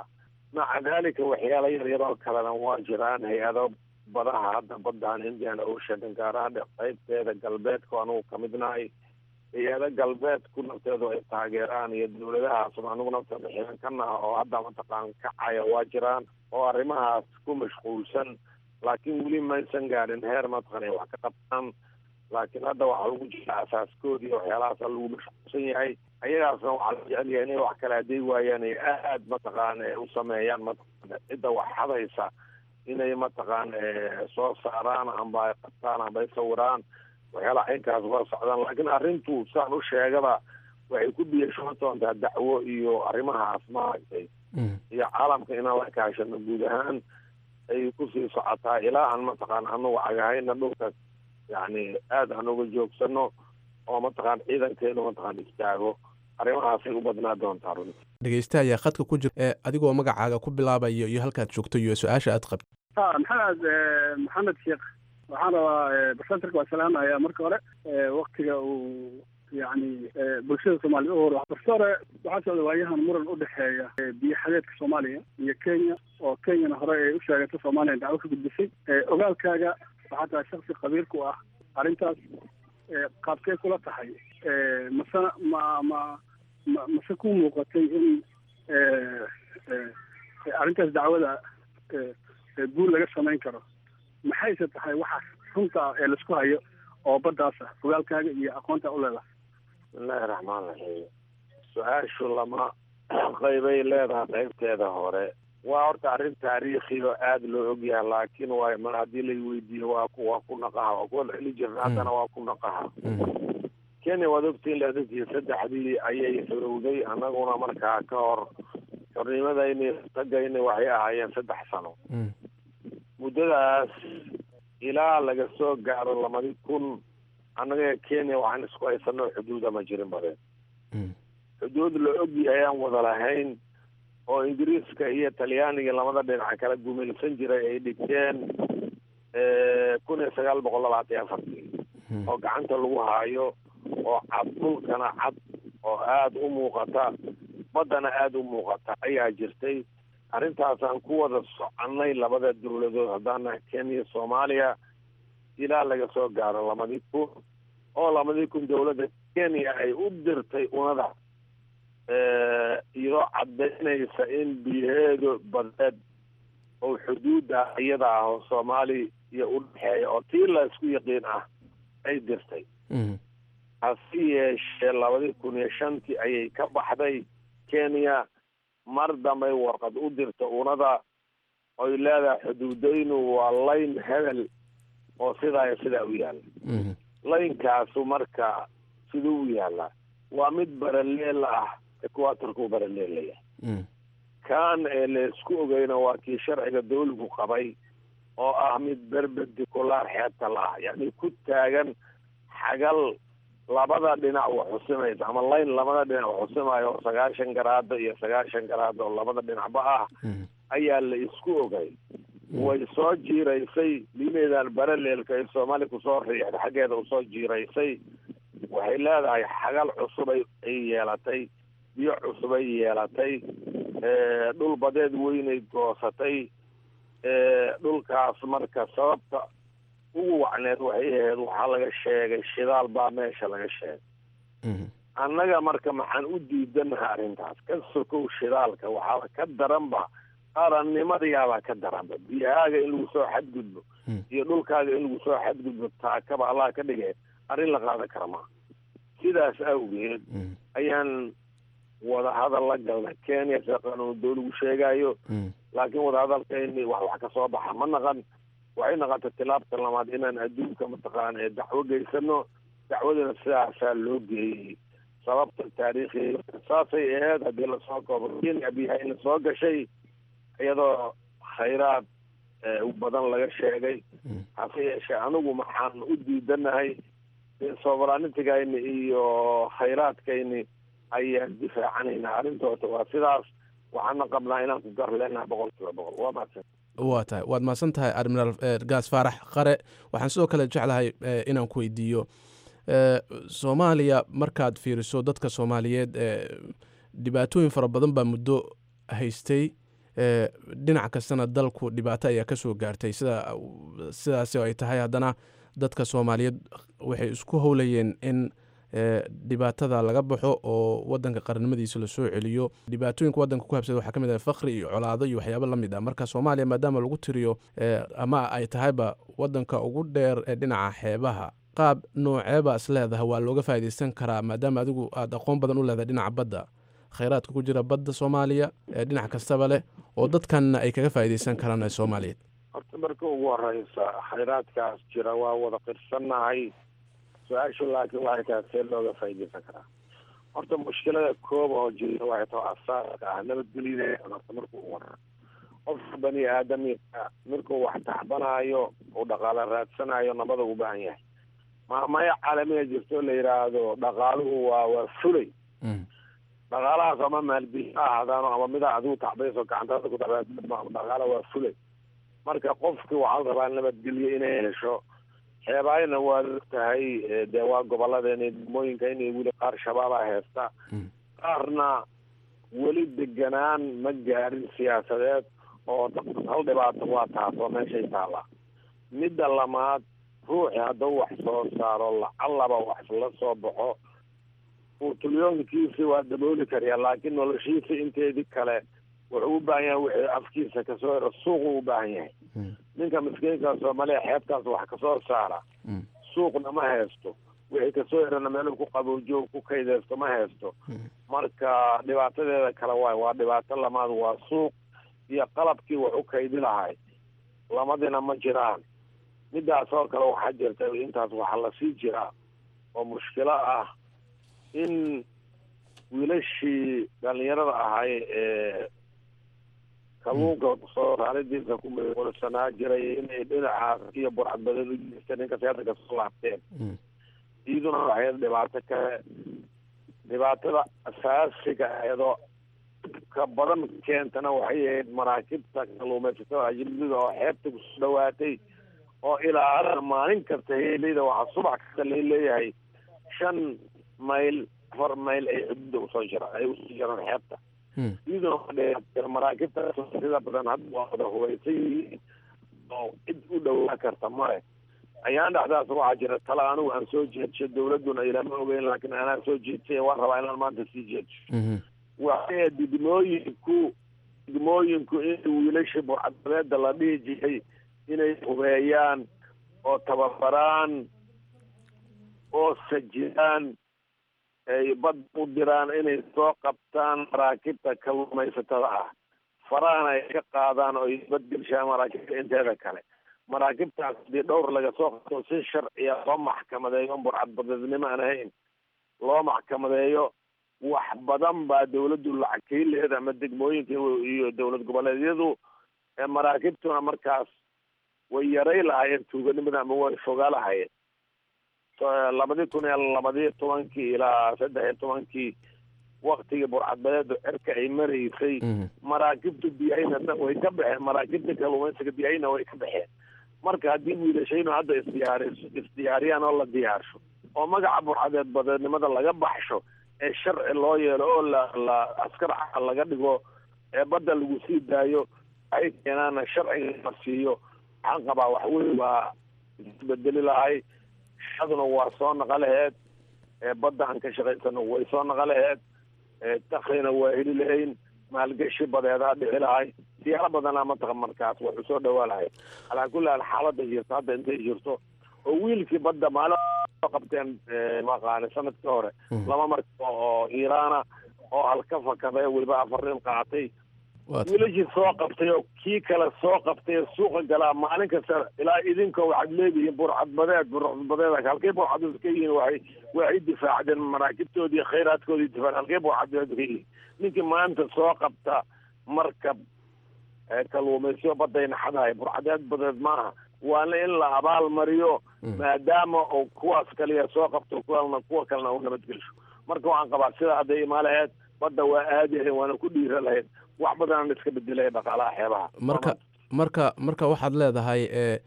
maca daalika waxyaalo yaryar oo kalena waa jiraan hay-ado badaha hadda badan indian ocean gaar ahaan qaybteeda galbeedka anugu ka midnahay hay-ado galbeedku nafteedu ay taageeraan iyo dowladahaas anugu nafteeda xiran ka naha oo hadda mataqaan kacaya waa jiraan oo arrimahaas ku mashquulsan laakiin weli maysan gaadhin heer mataqan ay wax ka qabtaan laakiin hadda waxaa lagu jira asaaskood iyo waxyaalahaasa lagu mashquulsan yahay ayagaasna waxaa la jecel yahay inay wax kale hadday waayaan ay aad mataqaan u sameeyaan mataqan cidda wax hadaysa inay mataqaan soo saaraan amba ay qabtaan amba ay sawiraan waxyaalaha caynkaas waa socdaan laakiin arrintu saan u sheegaba waxay ku biyashoon doontaa dacwo iyo arrimahaas maaragtay iyo caalamka inaan la kaashano guud ahaan ay kusii socotaa ilaa aan mataqaan anagu cagahayna dhulka yani aad aan uga joogsano oo mataqaan ciidankeenu mataqaan istaago arrimahaasay u badnaa doontaa runti dhegeysta ayaa khadka ku jira ee adigoo magacaaga ku bilaabayo iyo halkaad joogto iyo su-aasha aad qabto ha maxamed maxamed sheekh waxaan rabaa barsenterka waa salaamaya marka hore waktiga uu yani bulshada soomaliya u hor barse hore waxaa socda waayahan muran u dhexeeya biyo xadeedka soomaaliya iyo kenya oo kenyana hore ay u sheegatay soomaaliya dacwo ka gudbisay ogaalkaaga waxaa tahay shaksi qabiil ku ah arrintaas qaabkee kula tahay mase ma ma ma mase ku muuqatay in arrintaas dacwada guul laga samayn karo maxayse tahay waxaas runta ee laisku hayo oo baddaas ah ogaalkaaga iyo aqoonta u leedahay bismillahi raxmaan raxiim su-aashu lama qaybay leedahay qaybteeda hore waa horta arrin taariikhi oo aada loo ogyahay laakiin waa mar haddii la weydiiyo waa ku waa ku naqaha waa kuwa celi jirna haddana waa ku naqaha kenya waad ogtiin leedadkii saddexdii ayay xorowday annaguna markaa ka hor xornimadayni tagayni waxay ahaayeen saddex sano muddadaas ilaa laga soo gaaro lamadi kun annaga kenya waxaan isku haysanoo xuduuda ma jirin badeen xuduud la ogyahay aan wada lahayn oo ingiriiska iyo talyaaniga lamada dhinaca kala gumaysan jiray ay dhigteen kun iyo sagaal boqol labaatan iyo afartii oo gacanta lagu haayo oo cad dhulkana cad oo aada u muuqata baddana aada u muuqata ayaa jirtay arrintaasaan ku wada soconnay labada dowladood haddaana kenya soomaaliya ilaa laga soo gaaro lamadii kun oo lamadii kun dowladda kenya ay u dirtay unada iyadoo caddaynaysa in biyaheedu badeed oo xuduudda iyada ah oo soomaali iyo u dhexeeya oo tii la isku yaqiin ah ay dirtay hase yeeshee labadii kun iyo shantii ayay ka baxday kenya mar dambay warqad u dirta unada oy leedahay xuduudaynu waa layn hebel oo sidaa iyo sidaa u yaalla laynkaasu marka siduu u yaallaa waa mid baraleel ah equatorka u baraleelaya kan ee laysku ogeyna waa kii sharciga dawligu qabay oo ah mid berberdiculaar xeebta la ah yacni ku taagan xagal labada dhinac wax xusimaysa ama layn labada dhinac wax xusimayo oo sagaashan garaado iyo sagaashan garaado oo labada dhinacba ah ayaa la isku ogay way soo jiiraysay lineedan baraleelka ay soomaali kusoo riixda xaggeeda usoo jiiraysay waxay leedahay xagal cusub ay yeelatay biyo cusub ay yeelatay dhul badeed weynay goosatay dhulkaas marka sababta ugu wacneed waxay ahayd waxaa laga sheegay shidaal baa meesha laga sheegay annaga marka maxaan u diidanaha arrintaas ka sokow shidaalka waxaaba ka daranba qarannimadayaabaa ka daranba biyahaaga in lagu soo xadgudbo iyo dhulkaaga in lagu soo xadgudbo taakaba allah ka dhigay arrin la qaadan kara maa sidaas awgeed ayaan wadahadal la galnay kenya sida qanuun dawligu sheegayo laakiin wadahadalkayni wax wax ka soo baxa ma naqan waxay naqatay tilaabta lamaad inaan adduunka mataqaana ee dacwo geysano dacwadana sidaasaa loo geeyey sababta taariikhi saasay ahayd haddii lasoo koobo kenya biyahayna soo gashay iyadoo khayraad badan laga sheegay hase yeeshee anigu maxaan u diidanahay soobaraanitigayni iyo khayraadkayni ayaan difaacanayna arrintoota waa sidaas waxaana qabnaa inaan ku gar leenaha boqol kiiba boqol waa mahadsan waa tahay waad mahadsan tahay admiraal gaas faarax qare waxaan sidoo kale jeclahay inaan ku weydiiyo soomaaliya markaad fiiriso dadka soomaaliyeed dhibaatooyin fara badan baa muddo haystay dhinac kastana dalku dhibaato ayaa ka soo gaartay sida sidaasi ay tahay haddana dadka soomaaliyeed waxay isku howlayeen in dhibaatada laga baxo oo wadanka qarnimadiisa lasoo celiyo dhibaatooyinka wadanka ku habsada waxaa ka mid ah fakri iyo colaado iyo waxyaabo la mid ah marka soomaaliya maadaama lagu tiriyo ama ay tahayba wadanka ugu dheer ee dhinaca xeebaha qaab nooceeba is leedahay waa looga faa'iidaysan karaa maadaama adigu aada aqoon badan u leedahay dhinaca badda khayraadka ku jira badda soomaaliya ee dhinac kastaba leh oo dadkanna ay kaga faa'iidaysan karaan ee soomaaliyeed horta marka ugu horeysa khayraadkaas jira waa wada qirsannahay su-aashu laakiin waxay tahay see looga faa'iidaysan karaa horta mushkilada kooba oo jirta waxay tahay asaaska ah nabadgelyada horta markuu ugu horey qofka bani aadamika markuu wax taxbanaayo uu dhaqaalo raadsanayo nabada u baahan yahay maamaya caalamiga jirto la yidhaahdo dhaqaaluhu waa waa fulay dhaqaalahaas ama maalgeli ha ahaadaano ama mida adigu tacbayso gacantaada ku dhaqaala waa fulay marka qofki waxaa la rabaa nabadgelyo inay hesho xeebaayana waa tahay dee waa gobolladeena degmooyinka inay weli qaar shabaaba heesta qaarna weli deganaan ma gaarin siyaasadeed oo hal dhibaato waa taas oo meeshay taallaa midda lamaad ruuxi hadduu wax soo saaro lacallaba wax la soo baxo uu tulyoonkiisi waa dabooli kariya laakiin noloshiisa inteedii kale wuxuu u baahan yahay wixii afkiisa kasoo hero suuqu u baahan yahay ninka miskiinka soomaaliya xeebtaas wax kasoo saara suuqna ma haysto wixii kasoo herana meel ku qaboojiyo ku kaydeysto ma haysto marka dhibaatadeeda kale waay waa dhibaato lamaad waa suuq iyo qalabkii wax u kaydi lahay lamadina ma jiraan midaas oo kale waxaa jirta intaas waxaa lasii jiraa oo mushkilo ah in wiilashii dhalinyarada ahay ee kalluunka soo saaridiisa ku maqulsanaa jiray inay dhinacaas iyo burcadbadeed u jeesteen inkastay hadda kasoo laabteen iyaduna waxay dhibaato kale dhibaatada asaasiga ayadoo ka badan keentana waxay ahayd maraakibta kalluumaysatada ajnabiga oo xeebta kusoo dhawaatay oo ilaa maalin kasta heeleyda waxaa subax kasta la leeyahay shan mayl afar mayl ay xuduuda usoo jira ay usoo jiraan xeebta iyaduna maraakibta sida badan hadda waa wada hubaysan yihiin oo cid u dhowaa karta male ayaan dhexdaas waxaa jira tala anigu aan soo jeedsho dawladuna ilama ogeyn laakiin anaa soo jeedsay waan rabaa inaan maanta sii jeedsho waxay degmooyinku degmooyinku in wiilashii burcadbadeeda la dhihi jiray inay hubeeyaan oo tababaraan oo sajiyaan ay bad u diraan inay soo qabtaan maraakibta kalluumaysatada ah farahana ay ka qaadaan oo ay badgelshaan maraakibta inteeda kale maraakibtaas hadii dhowr laga soo qabto si sharciya loo maxkamadeeyo burcadbadeednimo aan ahayn loo maxkamadeeyo wax badan baa dawladdu lacag kaileed ama degmooyinka iyo dowlad goboleedyadu maraakibtuna markaas way yaray lahaayeen tuuganimada ama way fogaa lahaayeen labadii kun iyo labadiyo tobankii ilaa saddex iyo tobankii waktigii burcadbadeedu cirka ay maraysay maraakibta biyahayna way ka baxeen maraakibta kalluumaysiga biyahayna way ka baxeen marka haddii wiilashaynu hadda isdiyaariso isdiyaariyaan oo la diyaarsho oo magaca burcadeed badeednimada laga baxsho ee sharci loo yeelo oo la la askar caal laga dhigo ee badda lagu sii daayo waxay keenaana sharciga la siiyo waxaan qabaa wax weyn waa isbedeli lahay shaduna waa soo naqa laheed badda aan ka shaqaysano way soo naqa laheed daklina waa heli lahayn maalgashi badeedaa dhici lahay siyaalo badanaa mataqa markaas waxu soo dhawaa lahay calaa kulli haal xaalada jirto hadda intay jirto oo wiilkii badda maalin soo qabteen maqaani sanadkii hore laba marka oo iiraana oo halka fakaday weliba afar nin qaatay wiilashii soo qabtay oo kii kale soo qabtay ee suuqa galaa maalin kasta ilaa idinka waxaad leedihiin burcadbadeed burcadbadeed halkay burcadbadeed ka yihiin waxay waxay difaacdeen maraakibtoodii khayraadkoodii difaac halkay burcadbadeed ka yihiin ninkii maanta soo qabta markab kalluumaysiyo badayna xadahay burcadeed badeed maaha waana in la abaal mariyo maadaama uu kuwaas kaliya soo qabto kuwana kuwa kalena u nabadgelsho marka waxaan qabaa sida hadday imaa lahayd badda waa aadi lahayd waana ku dhiira lahayd wax badanaan iska bedelaya dhaqaalaha xeebaha marka marka marka waxaad leedahay e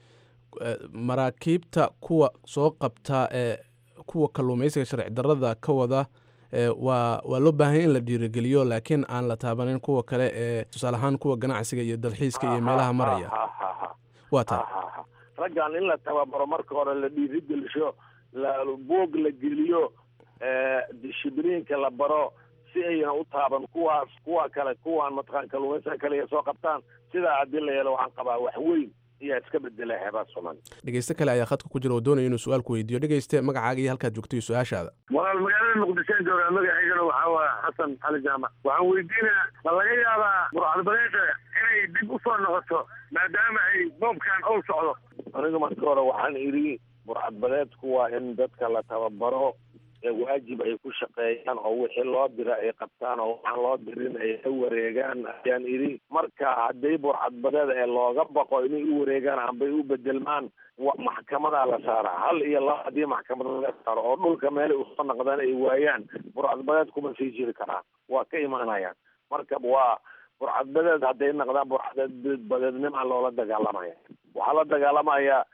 maraakiibta kuwa soo qabta ee kuwa kalluumaysiga sharci darrada ka wada waa waa loo baahanya in la dhiirigeliyo laakiin aan la taabanin kuwa kale ee tusaale ahaan kuwa ganacsiga iyo dalxiiska iyo meelaha maraya waa taa raggan in la tababaro marka hore la dhiirigelisho boog la geliyo dishibliinka la baro si ayna u taaban kuwaas kuwa kale kuwaan mataqaan kalluumaysaga kale soo qabtaan sidaa haddii la yeelo waxaan qabaa wax weyn ayaa iska bedela xeebaha soomaaliya dhegeyste kale ayaa khadka ku jira oo doonaya inuu su-aal ku weydiiyo dhegeyste magacaaga iyo halkaad joogto iyo su-aashaada walaal magaalada muqdishoan joogaa magaceygana waxaa waa xasan cali jaamac waxaan weydiinaa ma laga yaabaa burcadbadeeda inay dib u soo noqoto maadaama ay boobkan owl socdo aniga marka hore waxaan idhi burcadbadeedku waa in dadka la tababaro ee waajib ay ku shaqeeyaan oo wixii loo dira ay qabtaan oo waxaan loo dirin ay la wareegaan ayaan idhi marka haddii burcadbadeed ee looga baqo inay u wareegaan ambay u bedelmaan maxkamadaa la saaraa hal iyo laba haddii maxkamad laga saaro oo dhulka meelay usoo naqdaan ay waayaan burcadbadeed kuma sii jiri karaan waa ka imaanayaan marka waa burcadbadeed hadday naqdaan burcadbadeednimaa loola dagaalamaya waxaa la dagaalamaya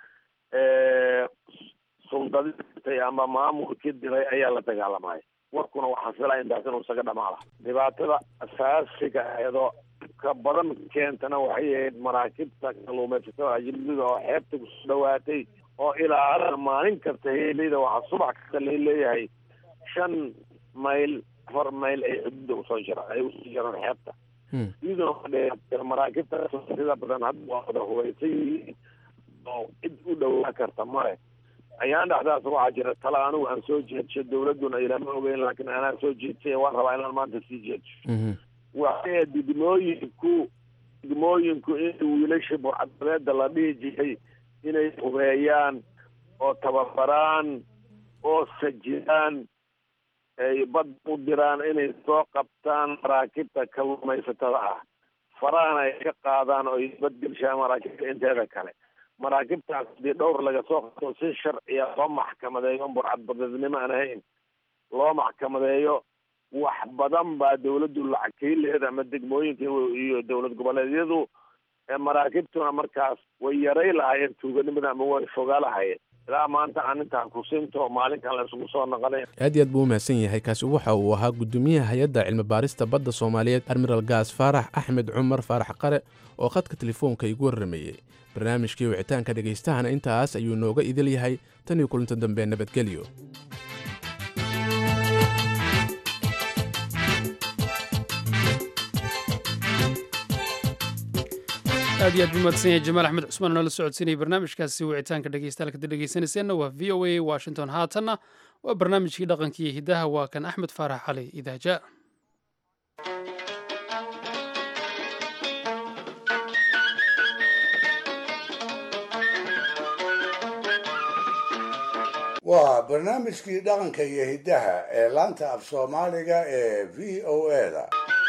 suldaditay ama maamulkii diray ayaa la dagaalamaya warkuna waxaan filaya intaas inuu isaga dhamaala dhibaatada asaasiga eedoo ka badan keentana waxay ahayd maraakibta kalluumaysatada ajnabiga oo xeebta kusoo dhawaatay oo ilaa maalin kasta heeleyda waxaa subax kasta la leeyahay shan mayl afar mayl ay xuduudda usoo jira ay usoo jiraan xeebta iyadoo maraakibta sida badan hadda waa wada hubaysan yihiin oo cid u dhowaa karta male ayaan dhexdaas waxaa jira tala anigu aan soo jeedsho dawladduna ilama ogeyn laakiin anaa soo jeedsay waan rabaa inaan maanta sii jeedsho waxay degmooyinku degmooyinku in wiilasha burcadbadeeda la dhihi jiray inay hubeeyaan oo tababaraan oo sajidaan ay bad u diraan inay soo qabtaan maraakibta kalluumaysatada ah farahana ay ka qaadaan oo ay badgelshaan maraakibta inteeda kale maraakibtaas hadii dhowr laga soo qabto si sharciya loo maxkamadeeyo burcadbadeednimo aan ahayn loo maxkamadeeyo wax badan baa dawladdu lacag kaileed ama degmooyinka iyo dowlad goboleedyadu maraakibtuna markaas way yaray lahaayeen tuuganimada ama way fogaa lahaayeen ilaa maanta aan intaan kusinto maalinkan la isugu soo noqonay aad iyo aad buu u mahadsan yahay kaasi waxa uu ahaa guddoomiyaha hay-adda cilmi baarista badda soomaaliyeed admiral gaas faarax axmed cumar faarax qare oo khadka telefoonka igu warrameeyey barnaamijkii wicitaanka dhegaystahana intaas ayuu nooga idil yahay tan iyo kulinta dambe nabadgelyo aad iyo aad buu mahadsan yahay jamaal axmed cusmaan oo nala socodsiinayay barnaamijkaasi wicitaanka dhegeystayaal kadib dhegeysanayseena waa v o a washington haatanna waa barnaamijkii dhaqanka iyo hiddaha waa kan axmed faarax cali idaaja waa barnaamijkii dhaqanka iyo hiddaha ee laanta af soomaaliga ee v o eda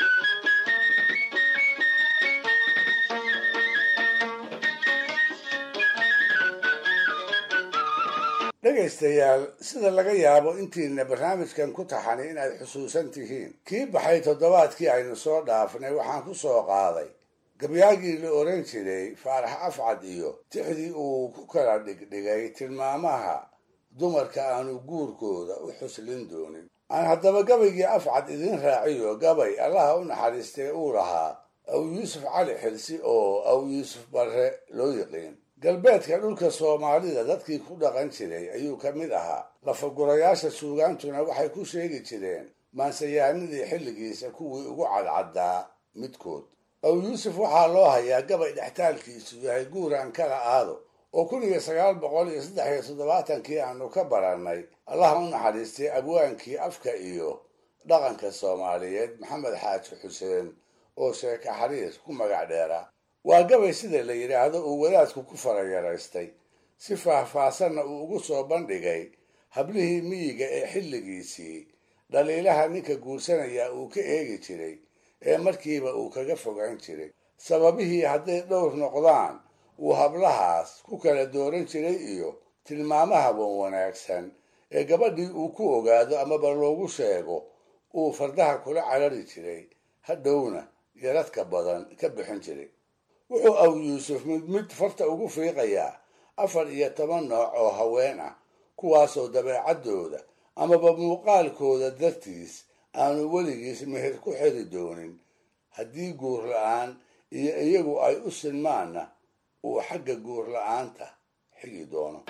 dhegaystayaal sida laga yaabo intiina barnaamijkan ku taxani inaad xusuusan tihiin kii baxay toddobaadkii aynu soo dhaafnay waxaan ku soo qaaday gabyaagii la oran jiray faarax afcad iyo tixdii uu ku kala dhigdhigay tilmaamaha dumarka aanu guurkooda u xuslin doonin aan haddaba gabaygii afcad idin raaciyo gabay allaha u naxariistay uu lahaa aw yuusuf cali xilsi oo aw yuusuf barre loo yiqiin galbeedka dhulka soomaalida dadkii ku dhaqan jiray ayuu ka mid ahaa lafagurayaasha suugaantuna waxay ku sheegi jireen maansayaanadii xilligiisa kuwii ugu cadcaddaa midkood aw yuusuf waxaa loo hayaa gabay dhextaalkiisu yahay guuraan kala aado oo kun iyo sagaal boqol iyo saddex iyo toddobaatankii aanu ka barannay allaha u naxariistay abwaankii afka iyo dhaqanka soomaaliyeed maxamed xaaji xuseen oo sheeka xariir ku magac dheera waa gabay sida la yidhaahdo uu wadaadku ku farayaraystay si faahfaasanna uu ugu soo bandhigay hablihii miyiga ee xilligiisii dhaliilaha ninka guursanaya uu ka eegi jiray ee markiiba uu kaga fogaan jiray sababihii hadday dhowr noqdaan uu hablahaas ku kala dooran jiray iyo tilmaamaha wan wanaagsan ee gabadhii uu ku ogaado amaba loogu sheego uu fardaha kula carari jiray hadhowna yaradka badan ka bixin jiray wuxuu aw yuusuf mid mid farta ugu fiiqayaa afar iyo toban nooc oo haween ah kuwaasoo dabeecaddooda amaba muuqaalkooda dartiis aanu weligiis meher ku xiri doonin haddii guur la-aan iyo iyagu ay u sinmaanna uu xagga guur la-aanta xigi doono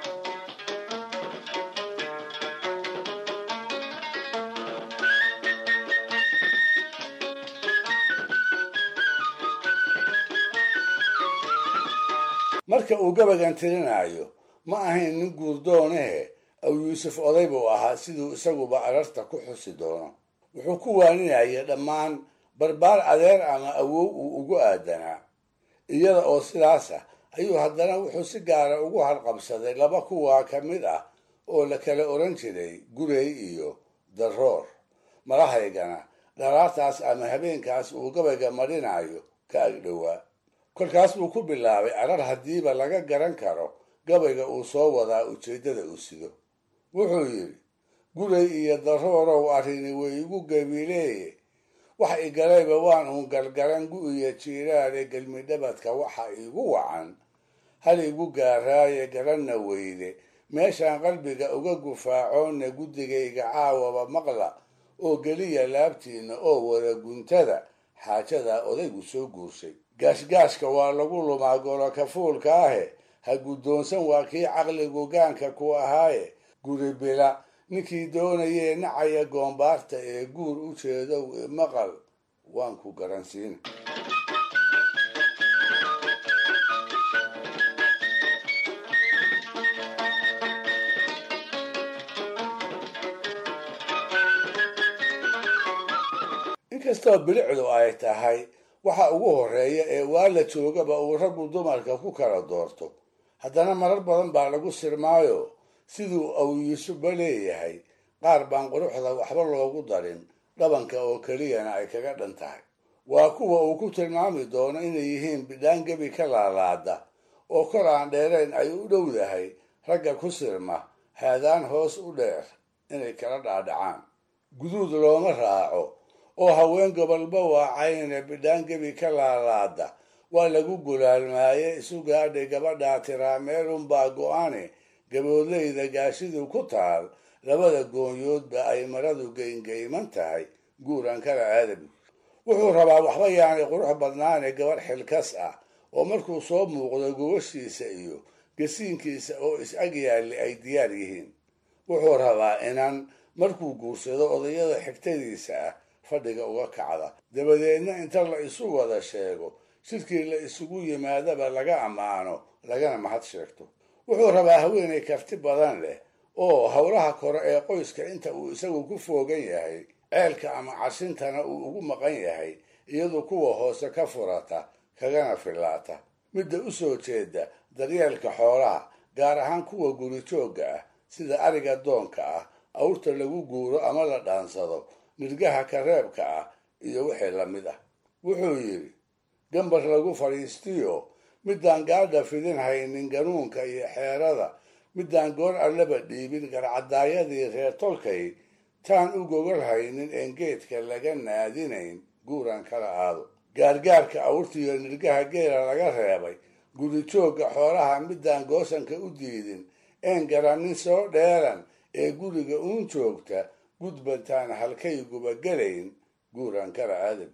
marka uu gabagan tirinayo ma ahayn nin guurdoonehe aw yuusuf oday buu ahaa siduu isaguba ararta ku xusi doono wuxuu ku waaninaya dhammaan barbaar adeer ama awow uu ugu aadanaa iyada oo sidaas ah ayuu haddana wuxuu si gaara ugu harqabsaday laba kuwaa ka mid ah oo la kala oran jiray gurey iyo daroor malahaygana dharaartaas ama habeenkaas uu gabayga marinayo ka agdhowaa kolkaas buu ku bilaabay arar haddiiba laga garan karo gabayga uu soo wadaa ujeeddada uu sido wuxuu yidhi guray iyo daroorow arrini way igu gabileeye wax igalayba waan uun galgaran gu-iyo jiiraale gelmidhabadka waxa igu wacan hal igu gaaraaye garanna weyde meeshaan qalbiga uga gufaacoonna guddigayga caawaba maqla oo geliya laabtiinna oo wada guntada xaajadaa odaygu soo guursay gaashgaashka waa lagu lumaa golo kafuulka ahe ha guddoonsan waa kii caqligu gaanka ku ahaaye guri bila ninkii doonayee nacaya goombaarta ee guur u jeedow maqal waan ku garansiina inkastoo bilicdu ay tahay waxa ugu horreeya ee waa la joogaba uu raggu dumarka ku kala doorto haddana marar badan baa lagu sirmaayo siduu awyisuba leeyahay qaar baan quruxda waxba loogu darin dhabanka oo keliyana ay kaga dhan tahay waa kuwa uu ku tilmaami doono inay yihiin bidhaan gebi ka laalaada oo kor aan dheerayn ay u dhowdahay ragga ku sirma haadaan hoos u dheer inay kala dhaadhacaan guduud looma raaco oo haween gobolba waacayne bidhaan gebi ka laalaada waa lagu gulaalmaaye isu gaadhay gabadhaa tiraa meelunbaa go-ane gaboodleyda gaashidu ku taal labada goonyoodba ay maradu geyngeyman tahay guuran kala aadabi wuxuu rabaa waxba yaanay qurux badnaane gabadh xilkas ah oo markuu soo muuqdo gubashiisa iyo gasiinkiisa oo is-ag yaalli ay diyaar yihiin wuxuu rabaa inan markuu guursado odayada xigtadiisa ah fadhiga uga kacda dabadeedna inta la isu wada sheego sidkii la isugu yimaadaba laga ammaano lagana mahad sheegto wuxuu rabaa haweenay karti badan leh oo howlaha kore ee qoyska inta uu isagu ku foogan yahay ceelka ama cashintana uu ugu maqan yahay iyadu kuwa hoose ka furata kagana fillaata midda u soo jeeda daryeelka xoolaha gaar ahaan kuwa guri joogga ah sida ariga doonka ah awrta lagu guuro ama la dhaansado nirgaha kareebka ah iyo wixii lamid ah wuxuu yidhi gambar lagu fadhiistiyo midaan gaadha fidin haynin ganuunka iyo xeerada midaan goor allaba dhiibin garcadaayadii reer tolkay taan u gogol haynin een geedka laga naadinayn guuran kala aado gaargaarka awrtiyo nirgaha geela laga reebay guri joogga xoolaha midaan goosanka u diidin een garannin soo dheeran ee guriga uun joogta gudbantaan halkayguba gelayn guuran kala aadab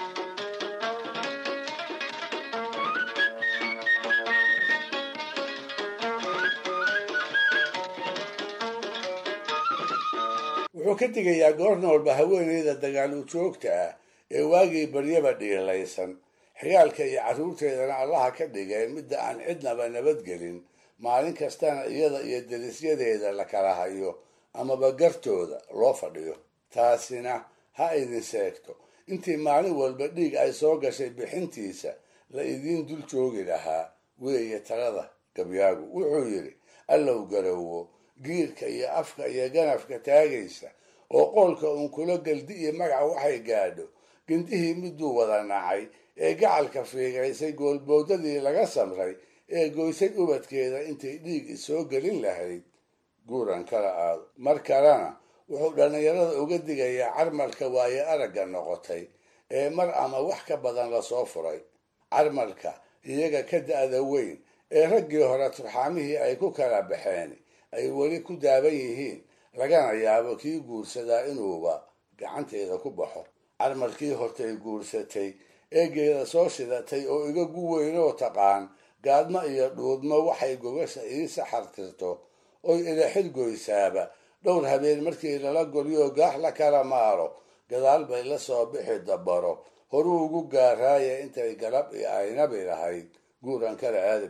wuxuu ka digayaa goor noolba haweeneyda dagaal u joogta ah ee waagii baryaba dhiilaysan xigaalka iyo carruurteedana allaha ka dhigeen midda aan cidnaba nabadgelin maalin kastana iyada iyo derisyadeeda la kala hayo amaba gartooda loo fadhiyo taasina ha idin sheegto intii maalin walba dhiig ay soo gashay bixintiisa la idiin dul joogi lahaa weeye talada gabyaagu wuxuu yidhi allow garowo giirka iyo afka iyo ganafka taagaysa oo qoolka uun kula geldi iyo magaca waxay gaadho gindihii miduu wada nacay ee gacalka fiigaysay goolboodadii laga samray ee goysay ubadkeeda intay dhiig isoo gelin lahayd guuran kala aado mar kalena wuxuu dhallinyarada uga digayaa carmalka waaye aragga noqotay ee mar ama wax ka badan lasoo furay carmalka iyaga ka da-da weyn ee raggii hore turxaamihii ay ku kala baxeen ay weli ku daaban yihiin lagana yaabo kii guursadaa inuuba gacanteeda ku baxo carmarkii hortay guursatay eegeeda soo shidatay oo iga gu weynoo taqaan gaadmo iyo dhuudmo waxay gogasha ii saxartirto oy ila xilgoysaaba dhowr habeen markii lala golyo gaax la kala maaro gadaal bay la soo bixi dabaro horuu ugu gaaraaya intay galab i aynabi lahayd guuran kala aadam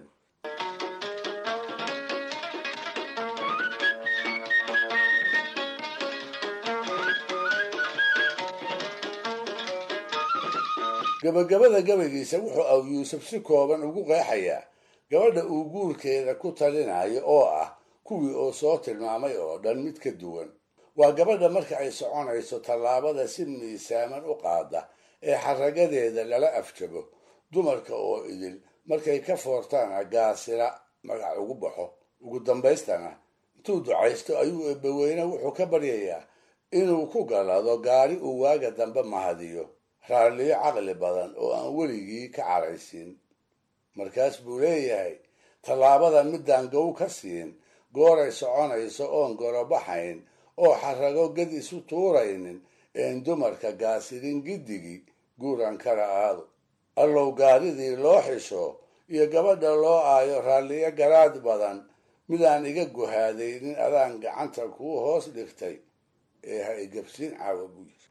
gabagabada gabaygiisa wuxuu aw yuusuf si kooban ugu qeexayaa gabadha uu guurkeeda ku talinayo oo ah kuwii oo soo tilmaamay oo dhan mid ka duwan waa gabadha marka ay soconayso tallaabada si miisaaman u qaada ee xaragadeeda lala afjabo dumarka oo idil markay ka foortaana gaasira magac ugu baxo ugu dambaystana intuu ducaysto ayuu eebbaweyne wuxuu ka baryayaa inuu ku galado gaari uu waaga dambe mahadiyo raalliyo caqli badan oo aan weligii ka caraysiin markaas buu leeyahay tallaabada midaan gow ka siin gooray soconayso oon gorobaxayn oo xarago ged isu tuuraynin een dumarka gaasirin giddigii guuran kala aado allow gaaridii loo xisho iyo gabadha loo aayo raalliyo garaad badan midaan iga guhaadaynin adaan gacanta kuu hoos dhigtay ee ha igabsiin caawa buu yiri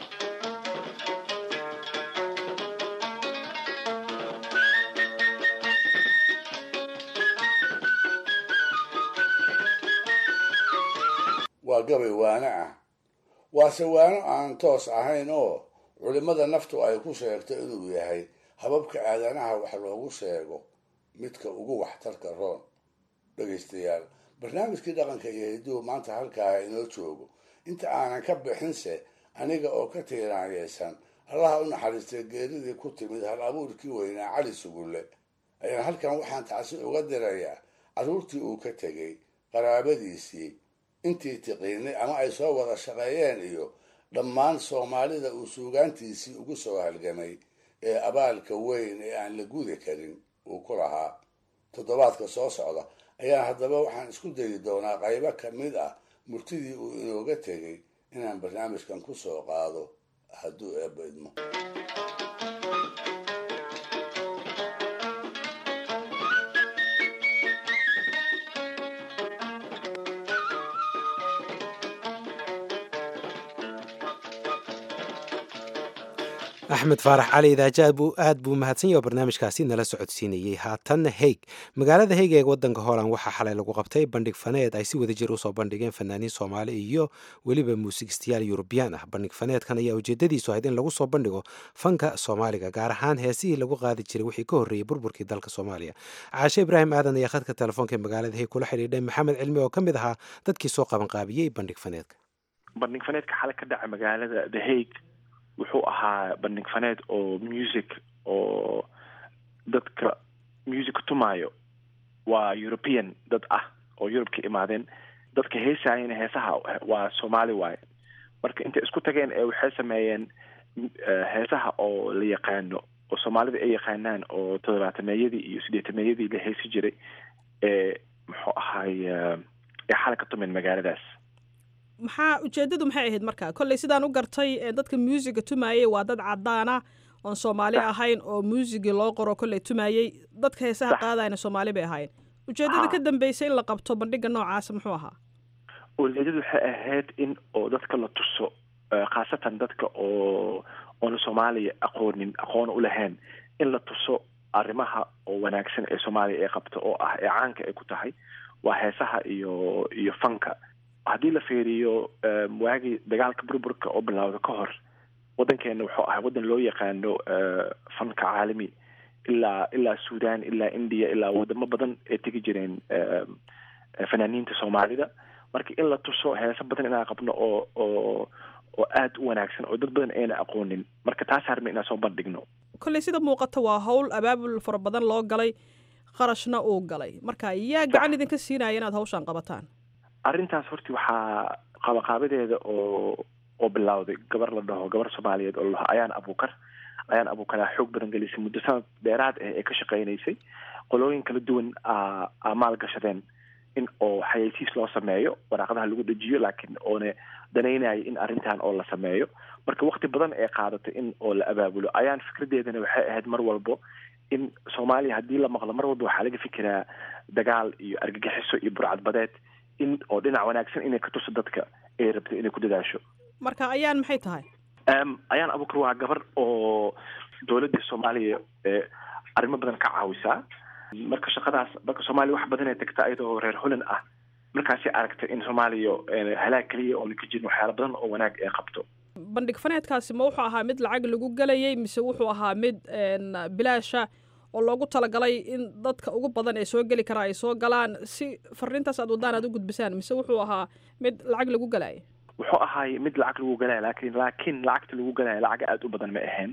waa gabay waano ah waase waano aan toos ahayn oo culimmada naftu ay ku sheegto inuu yahay hababka aadanaha wax loogu sheego midka ugu waxtarka roon dhegaystayaal barnaamijkii dhaqanka iyo hiduhu maanta halkaa inoo joogo inta aanan ka bixinse aniga oo ka tiiraanyaysan allaha u naxariistay geeridii ku timid hal abuurkii weynaa cali sugulle ayaan halkan waxaan tacsi uga dirayaa carruurtii uu ka tegey qaraabadiisii intii tiqiinay ama ay soo wada shaqeeyeen iyo dhammaan soomaalida uu suugaantiisii ugu soo halgamay ee abaalka weyn ee aan la gudi karin uu ku lahaa toddobaadka soo socda ayaan haddaba waxaan isku dayi doonaa qaybo ka mid ah murtidii uu inooga tegey inaan barnaamijkan ku soo qaado hadduu eebba idmo axmed faarax cali idaaja aad buu mahadsan yaho barnaamijkaasi nala socodsiinayey haatanna heeg magaalada heeg ee wadanka hooland waxaa xalay lagu qabtay bandhig faneed ay si wadajir usoo bandhigeen fanaaniin soomaali iyo weliba muusigistayaal yurubiyaan ah bandhig faneedkan ayaa ujeedadiisu ahayd in lagu soo bandhigo fanka soomaaliga gaar ahaan heesihii lagu qaadi jiray wixii ka horreeyey burburkii dalka soomaaliya caashe ibraahim aadan ayaa khadka telefoonka ee magaalada heeg kula xidhiidhay maxamed cilmi oo ka mid ahaa dadkii soo qabanqaabiyey bandhig faneedka bandhig faneedka xalay ka dhaca magaalada the hague wuxuu ahaa bandhig faneed oo music oo dadka music tumaayo waa european dad ah oo yurub ka imaadeen dadka heesaayana heesaha waa soomaali waaye marka intay isku tageen ee waxay sameeyeen heesaha oo la yaqaano oo soomaalida ay yaqaanaan oo toddobaatameeyadii iyo sideetameeyadii la heesi jiray ee muxuu ahaay ee xalay ka tumeen magaaladaas maxaa ujeedadu maxay ahayd marka kolley sidaan u gartay dadka muusiga tumayey waa dad cadaana oon soomaali ahayn oo muusigii loo qoro kolley tumayey dadka heesaha qaadayna soomaali bay ahayn ujeedada ka dambeysay in la qabto bandhiga noocaasa muxuu ahaa ujeedadu waxay ahayd in oo dadka la tuso khaasatan dadka oo oona soomaaliya aqoonin aqoona u lahayn in la tuso arrimaha oo wanaagsan ee soomaaliya ay qabto oo ah ee caanka ay ku tahay waa heesaha iyo iyo fanka haddii la fiiriyo waagii dagaalka burburka oo bilowda ka hor waddankeena wuxuu ahay waddan loo yaqaano fanka caalami ilaa ilaa sudan ilaa india ilaa wadamo badan ay tegi jireen fanaaniinta soomaalida marka in la tuso heeso badan inaan qabno oo oo oo aada u wanaagsan oo dad badan ayna aqoonin marka taas harma inaan soo bandhigno kolley sida muuqata waa hawl abaabul fara badan loo galay qarashna uu galay marka yaa gacan idinka siinaya inaad hawshaan qabataan arrintaas horti waxaa qabaqaabadeeda oo oo bilowday gabar la dhaho gabar soomaaliyeed oo ladhaho ayaan abuukar ayaan abuukaraa xoog badan gelisay muddo sanad dheeraad ah ee ka shaqeynaysay qolooyin kala duwan a maal gashadeen in oo xayeysiis loo sameeyo waraaqadaha lagu dejiyo laakiin oona danaynayo in arrintan oo la sameeyo marka wakti badan ee qaadatay in oo la abaabulo ayaan fikradeedana waxay ahayd mar walbo in soomaaliya haddii la maqlo mar walba waxaa laga fikiraa dagaal iyo argagixiso iyo burcadbadeed in oo dhinac wanaagsan inay ka tuso dadka ay rabto inay ku dadaasho marka ayaan maxay tahay ayaan abukar waa gabar oo dowladda soomaaliya arrimo badan ka caawisaa marka shaqadaas marka soomaaliya wax badan ay tagta ayadoo reer holland ah markaasay aragtay in soomaaliya halaag keliya oona ka jirin waxyaala badan oo wanaag ay qabto bandhig faneedkaasi ma wuxuu ahaa mid lacag lagu gelayay mise wuxuu ahaa mid bilaasha oo loogu talagalay in dadka ugu badan ee soo geli karaa ay soo galaan si fariintaas aad wadaan aad u gudbisaan mise wuxuu ahaa mid lacag lagu galaya wuxuu ahaay mid lacag lagu galaya lakin laakiin lacagta lagu galaya lacag aada u badan ma ahayn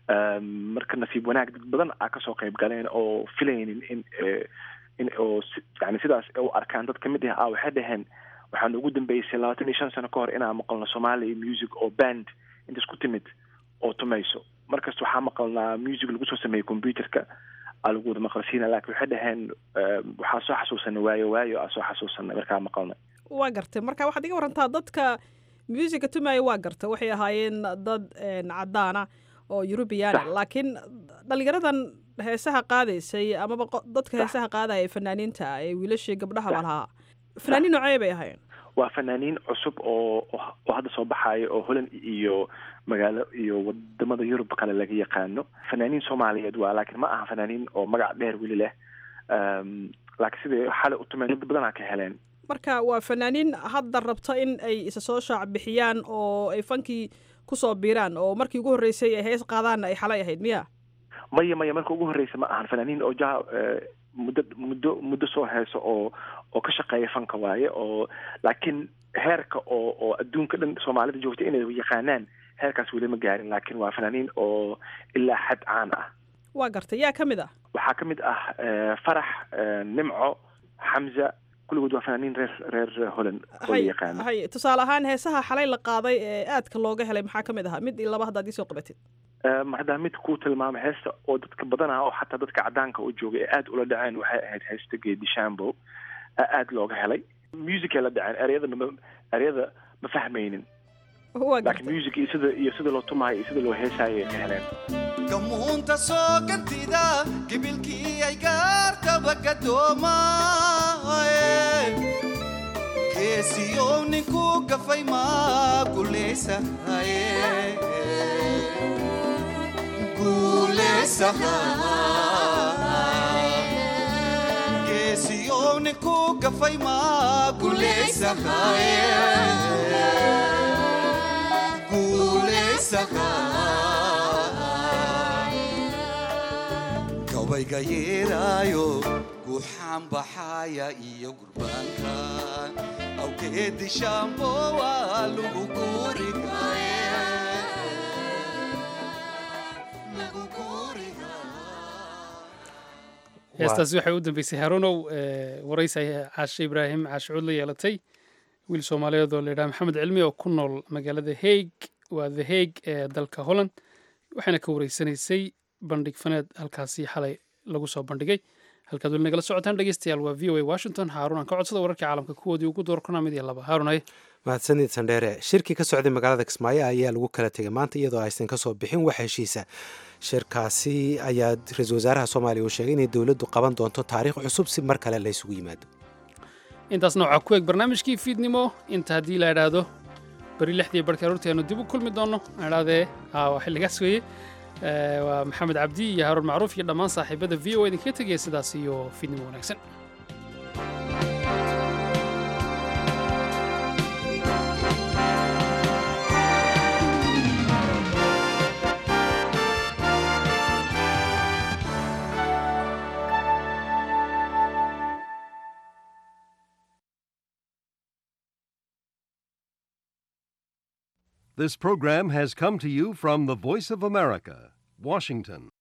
marka nasiib wanaag dad badan aa kasoo qayb galeen oo filaynin in in oo yani sidaas u arkaan dad kamid ah ah waxay dhaheen waxaan ugu dambeysay labaatan iyo shan sano ka hor inaan maqalno somalia music oo band inta isku timid oo tumayso markasta waxaa maqalnaa music lagu soo sameeyey computerka aa lagu wada maqalsiina lakin waxay dhaheen waxaa soo xasuusanay waayo waayo aa soo xasuusanay markaa maqalnay waa gartay marka waxaad iga warantaa dadka musica tumaya waa garta waxay ahaayeen dad cadaana oo eurubiana laakiin dhalinyaradan heesaha qaadaysay amaba dadka heesaha qaadaya ee fanaaniinta ee wiilashii gabdhahaba lahaa fanaaniin noocee bay ahaayeen waa fanaaniin cusub oo oo hadda soo baxaaya oo holland iyo magaalo iyo wadamada yurub kale laga yaqaano fanaaniin soomaaliyeed waa laakiin ma aha fanaaniin oo magac dheer weli leh laakiin siday xalay u tumeen dad badanaa ka heleen marka waa fanaaniin hadda rabta in ay isa soo shaac bixiyaan oo ay fankii kusoo biiraan oo markii ugu horreysay ay hees qaadaanna ay xalay ahayd miya maya maya marka ugu horreysa ma ahan fanaaniin oo ja muddo muddo muddo soo heeso oo oo ka shaqeeya fanka waaye oo laakiin heerka oo oo adduunka dhan soomaalida joogta inay yaqaanaan heerkaas weli ma gaarin laakiin waa fanaaniin oo ilaa xad caan ah waa gartay yaa ka mid ah waxaa ka mid ah farax nimco xamza kulligood waa fanaaniin reer reer holland oo la yaqaano hay tusaale ahaan heesaha xalay la qaaday ee aadka looga helay maxaa ka mid ahaa mid iyo laba haddaad iisoo qabatid haddaa mid kuu tilmaamay heesta oo dadka badanaa oo xataa dadka cadaanka u joogay ee aada ula dhaceen waxay ahayd heesta geedi shambo aada looga helay musicay la dhaceen ereyada ma ereyada ma fahmaynin laakiin music iyo sida iyo sida loo tumaayo iyo sida loo heesaayo ay ka heleen gamuunta soo gantida gibilkii ay gaartaba gadoomaye geesiyow ninku gafay maa gulaysahaye geesiyow ninku gafay maa gulaysahaye gabayga yeeraayo guuxaan baxaaya iyo gurbaanka awgeedi shaambo waa lagu guurigaye heestaasi waxay u dambeysay harunow waraysi ay caashe ibraahim caashe cuud la yeelatay wiil soomaaliyeed oo layidhaha maxamed cilmi oo ku nool magaalada haig waa the haig ee dalka holland waxayna ka wareysanaysay bandhig faneed halkaasi xalay lagu soo bandhigay halkaad weli nagala socotaan dhegeystayaal waa v o a washington haarun aan ka codsada wararkii caalamka kuwoodii ugu doorkana mid iyo laba haarun haye mahadsanid sandheere shirkii ka socday magaalada kismaayo ayaa lagu kala tegay maanta iyadoo aysan kasoo bixin wax heshiisa shirkaasi ayaa ra-iisul wasaaraha soomaaliya uu sheegay inay dowladdu qaban doonto taariikh cusub si mar kale la ysugu yimaado intaasna waxaa ku eg barnaamijkii fiidnimo inta haddii la idhaahdo beri lixdii barhkii aroortii aanu dib u kulmi doonno idhahdee waa xilligaas weeye waa maxamed cabdi iyo haruun macruuf iyo dhammaan saaxiibada v o idinkaga tegaya sidaas iyo fiidnimo wanaagsan This program has come to you from the Voice of America, Washington.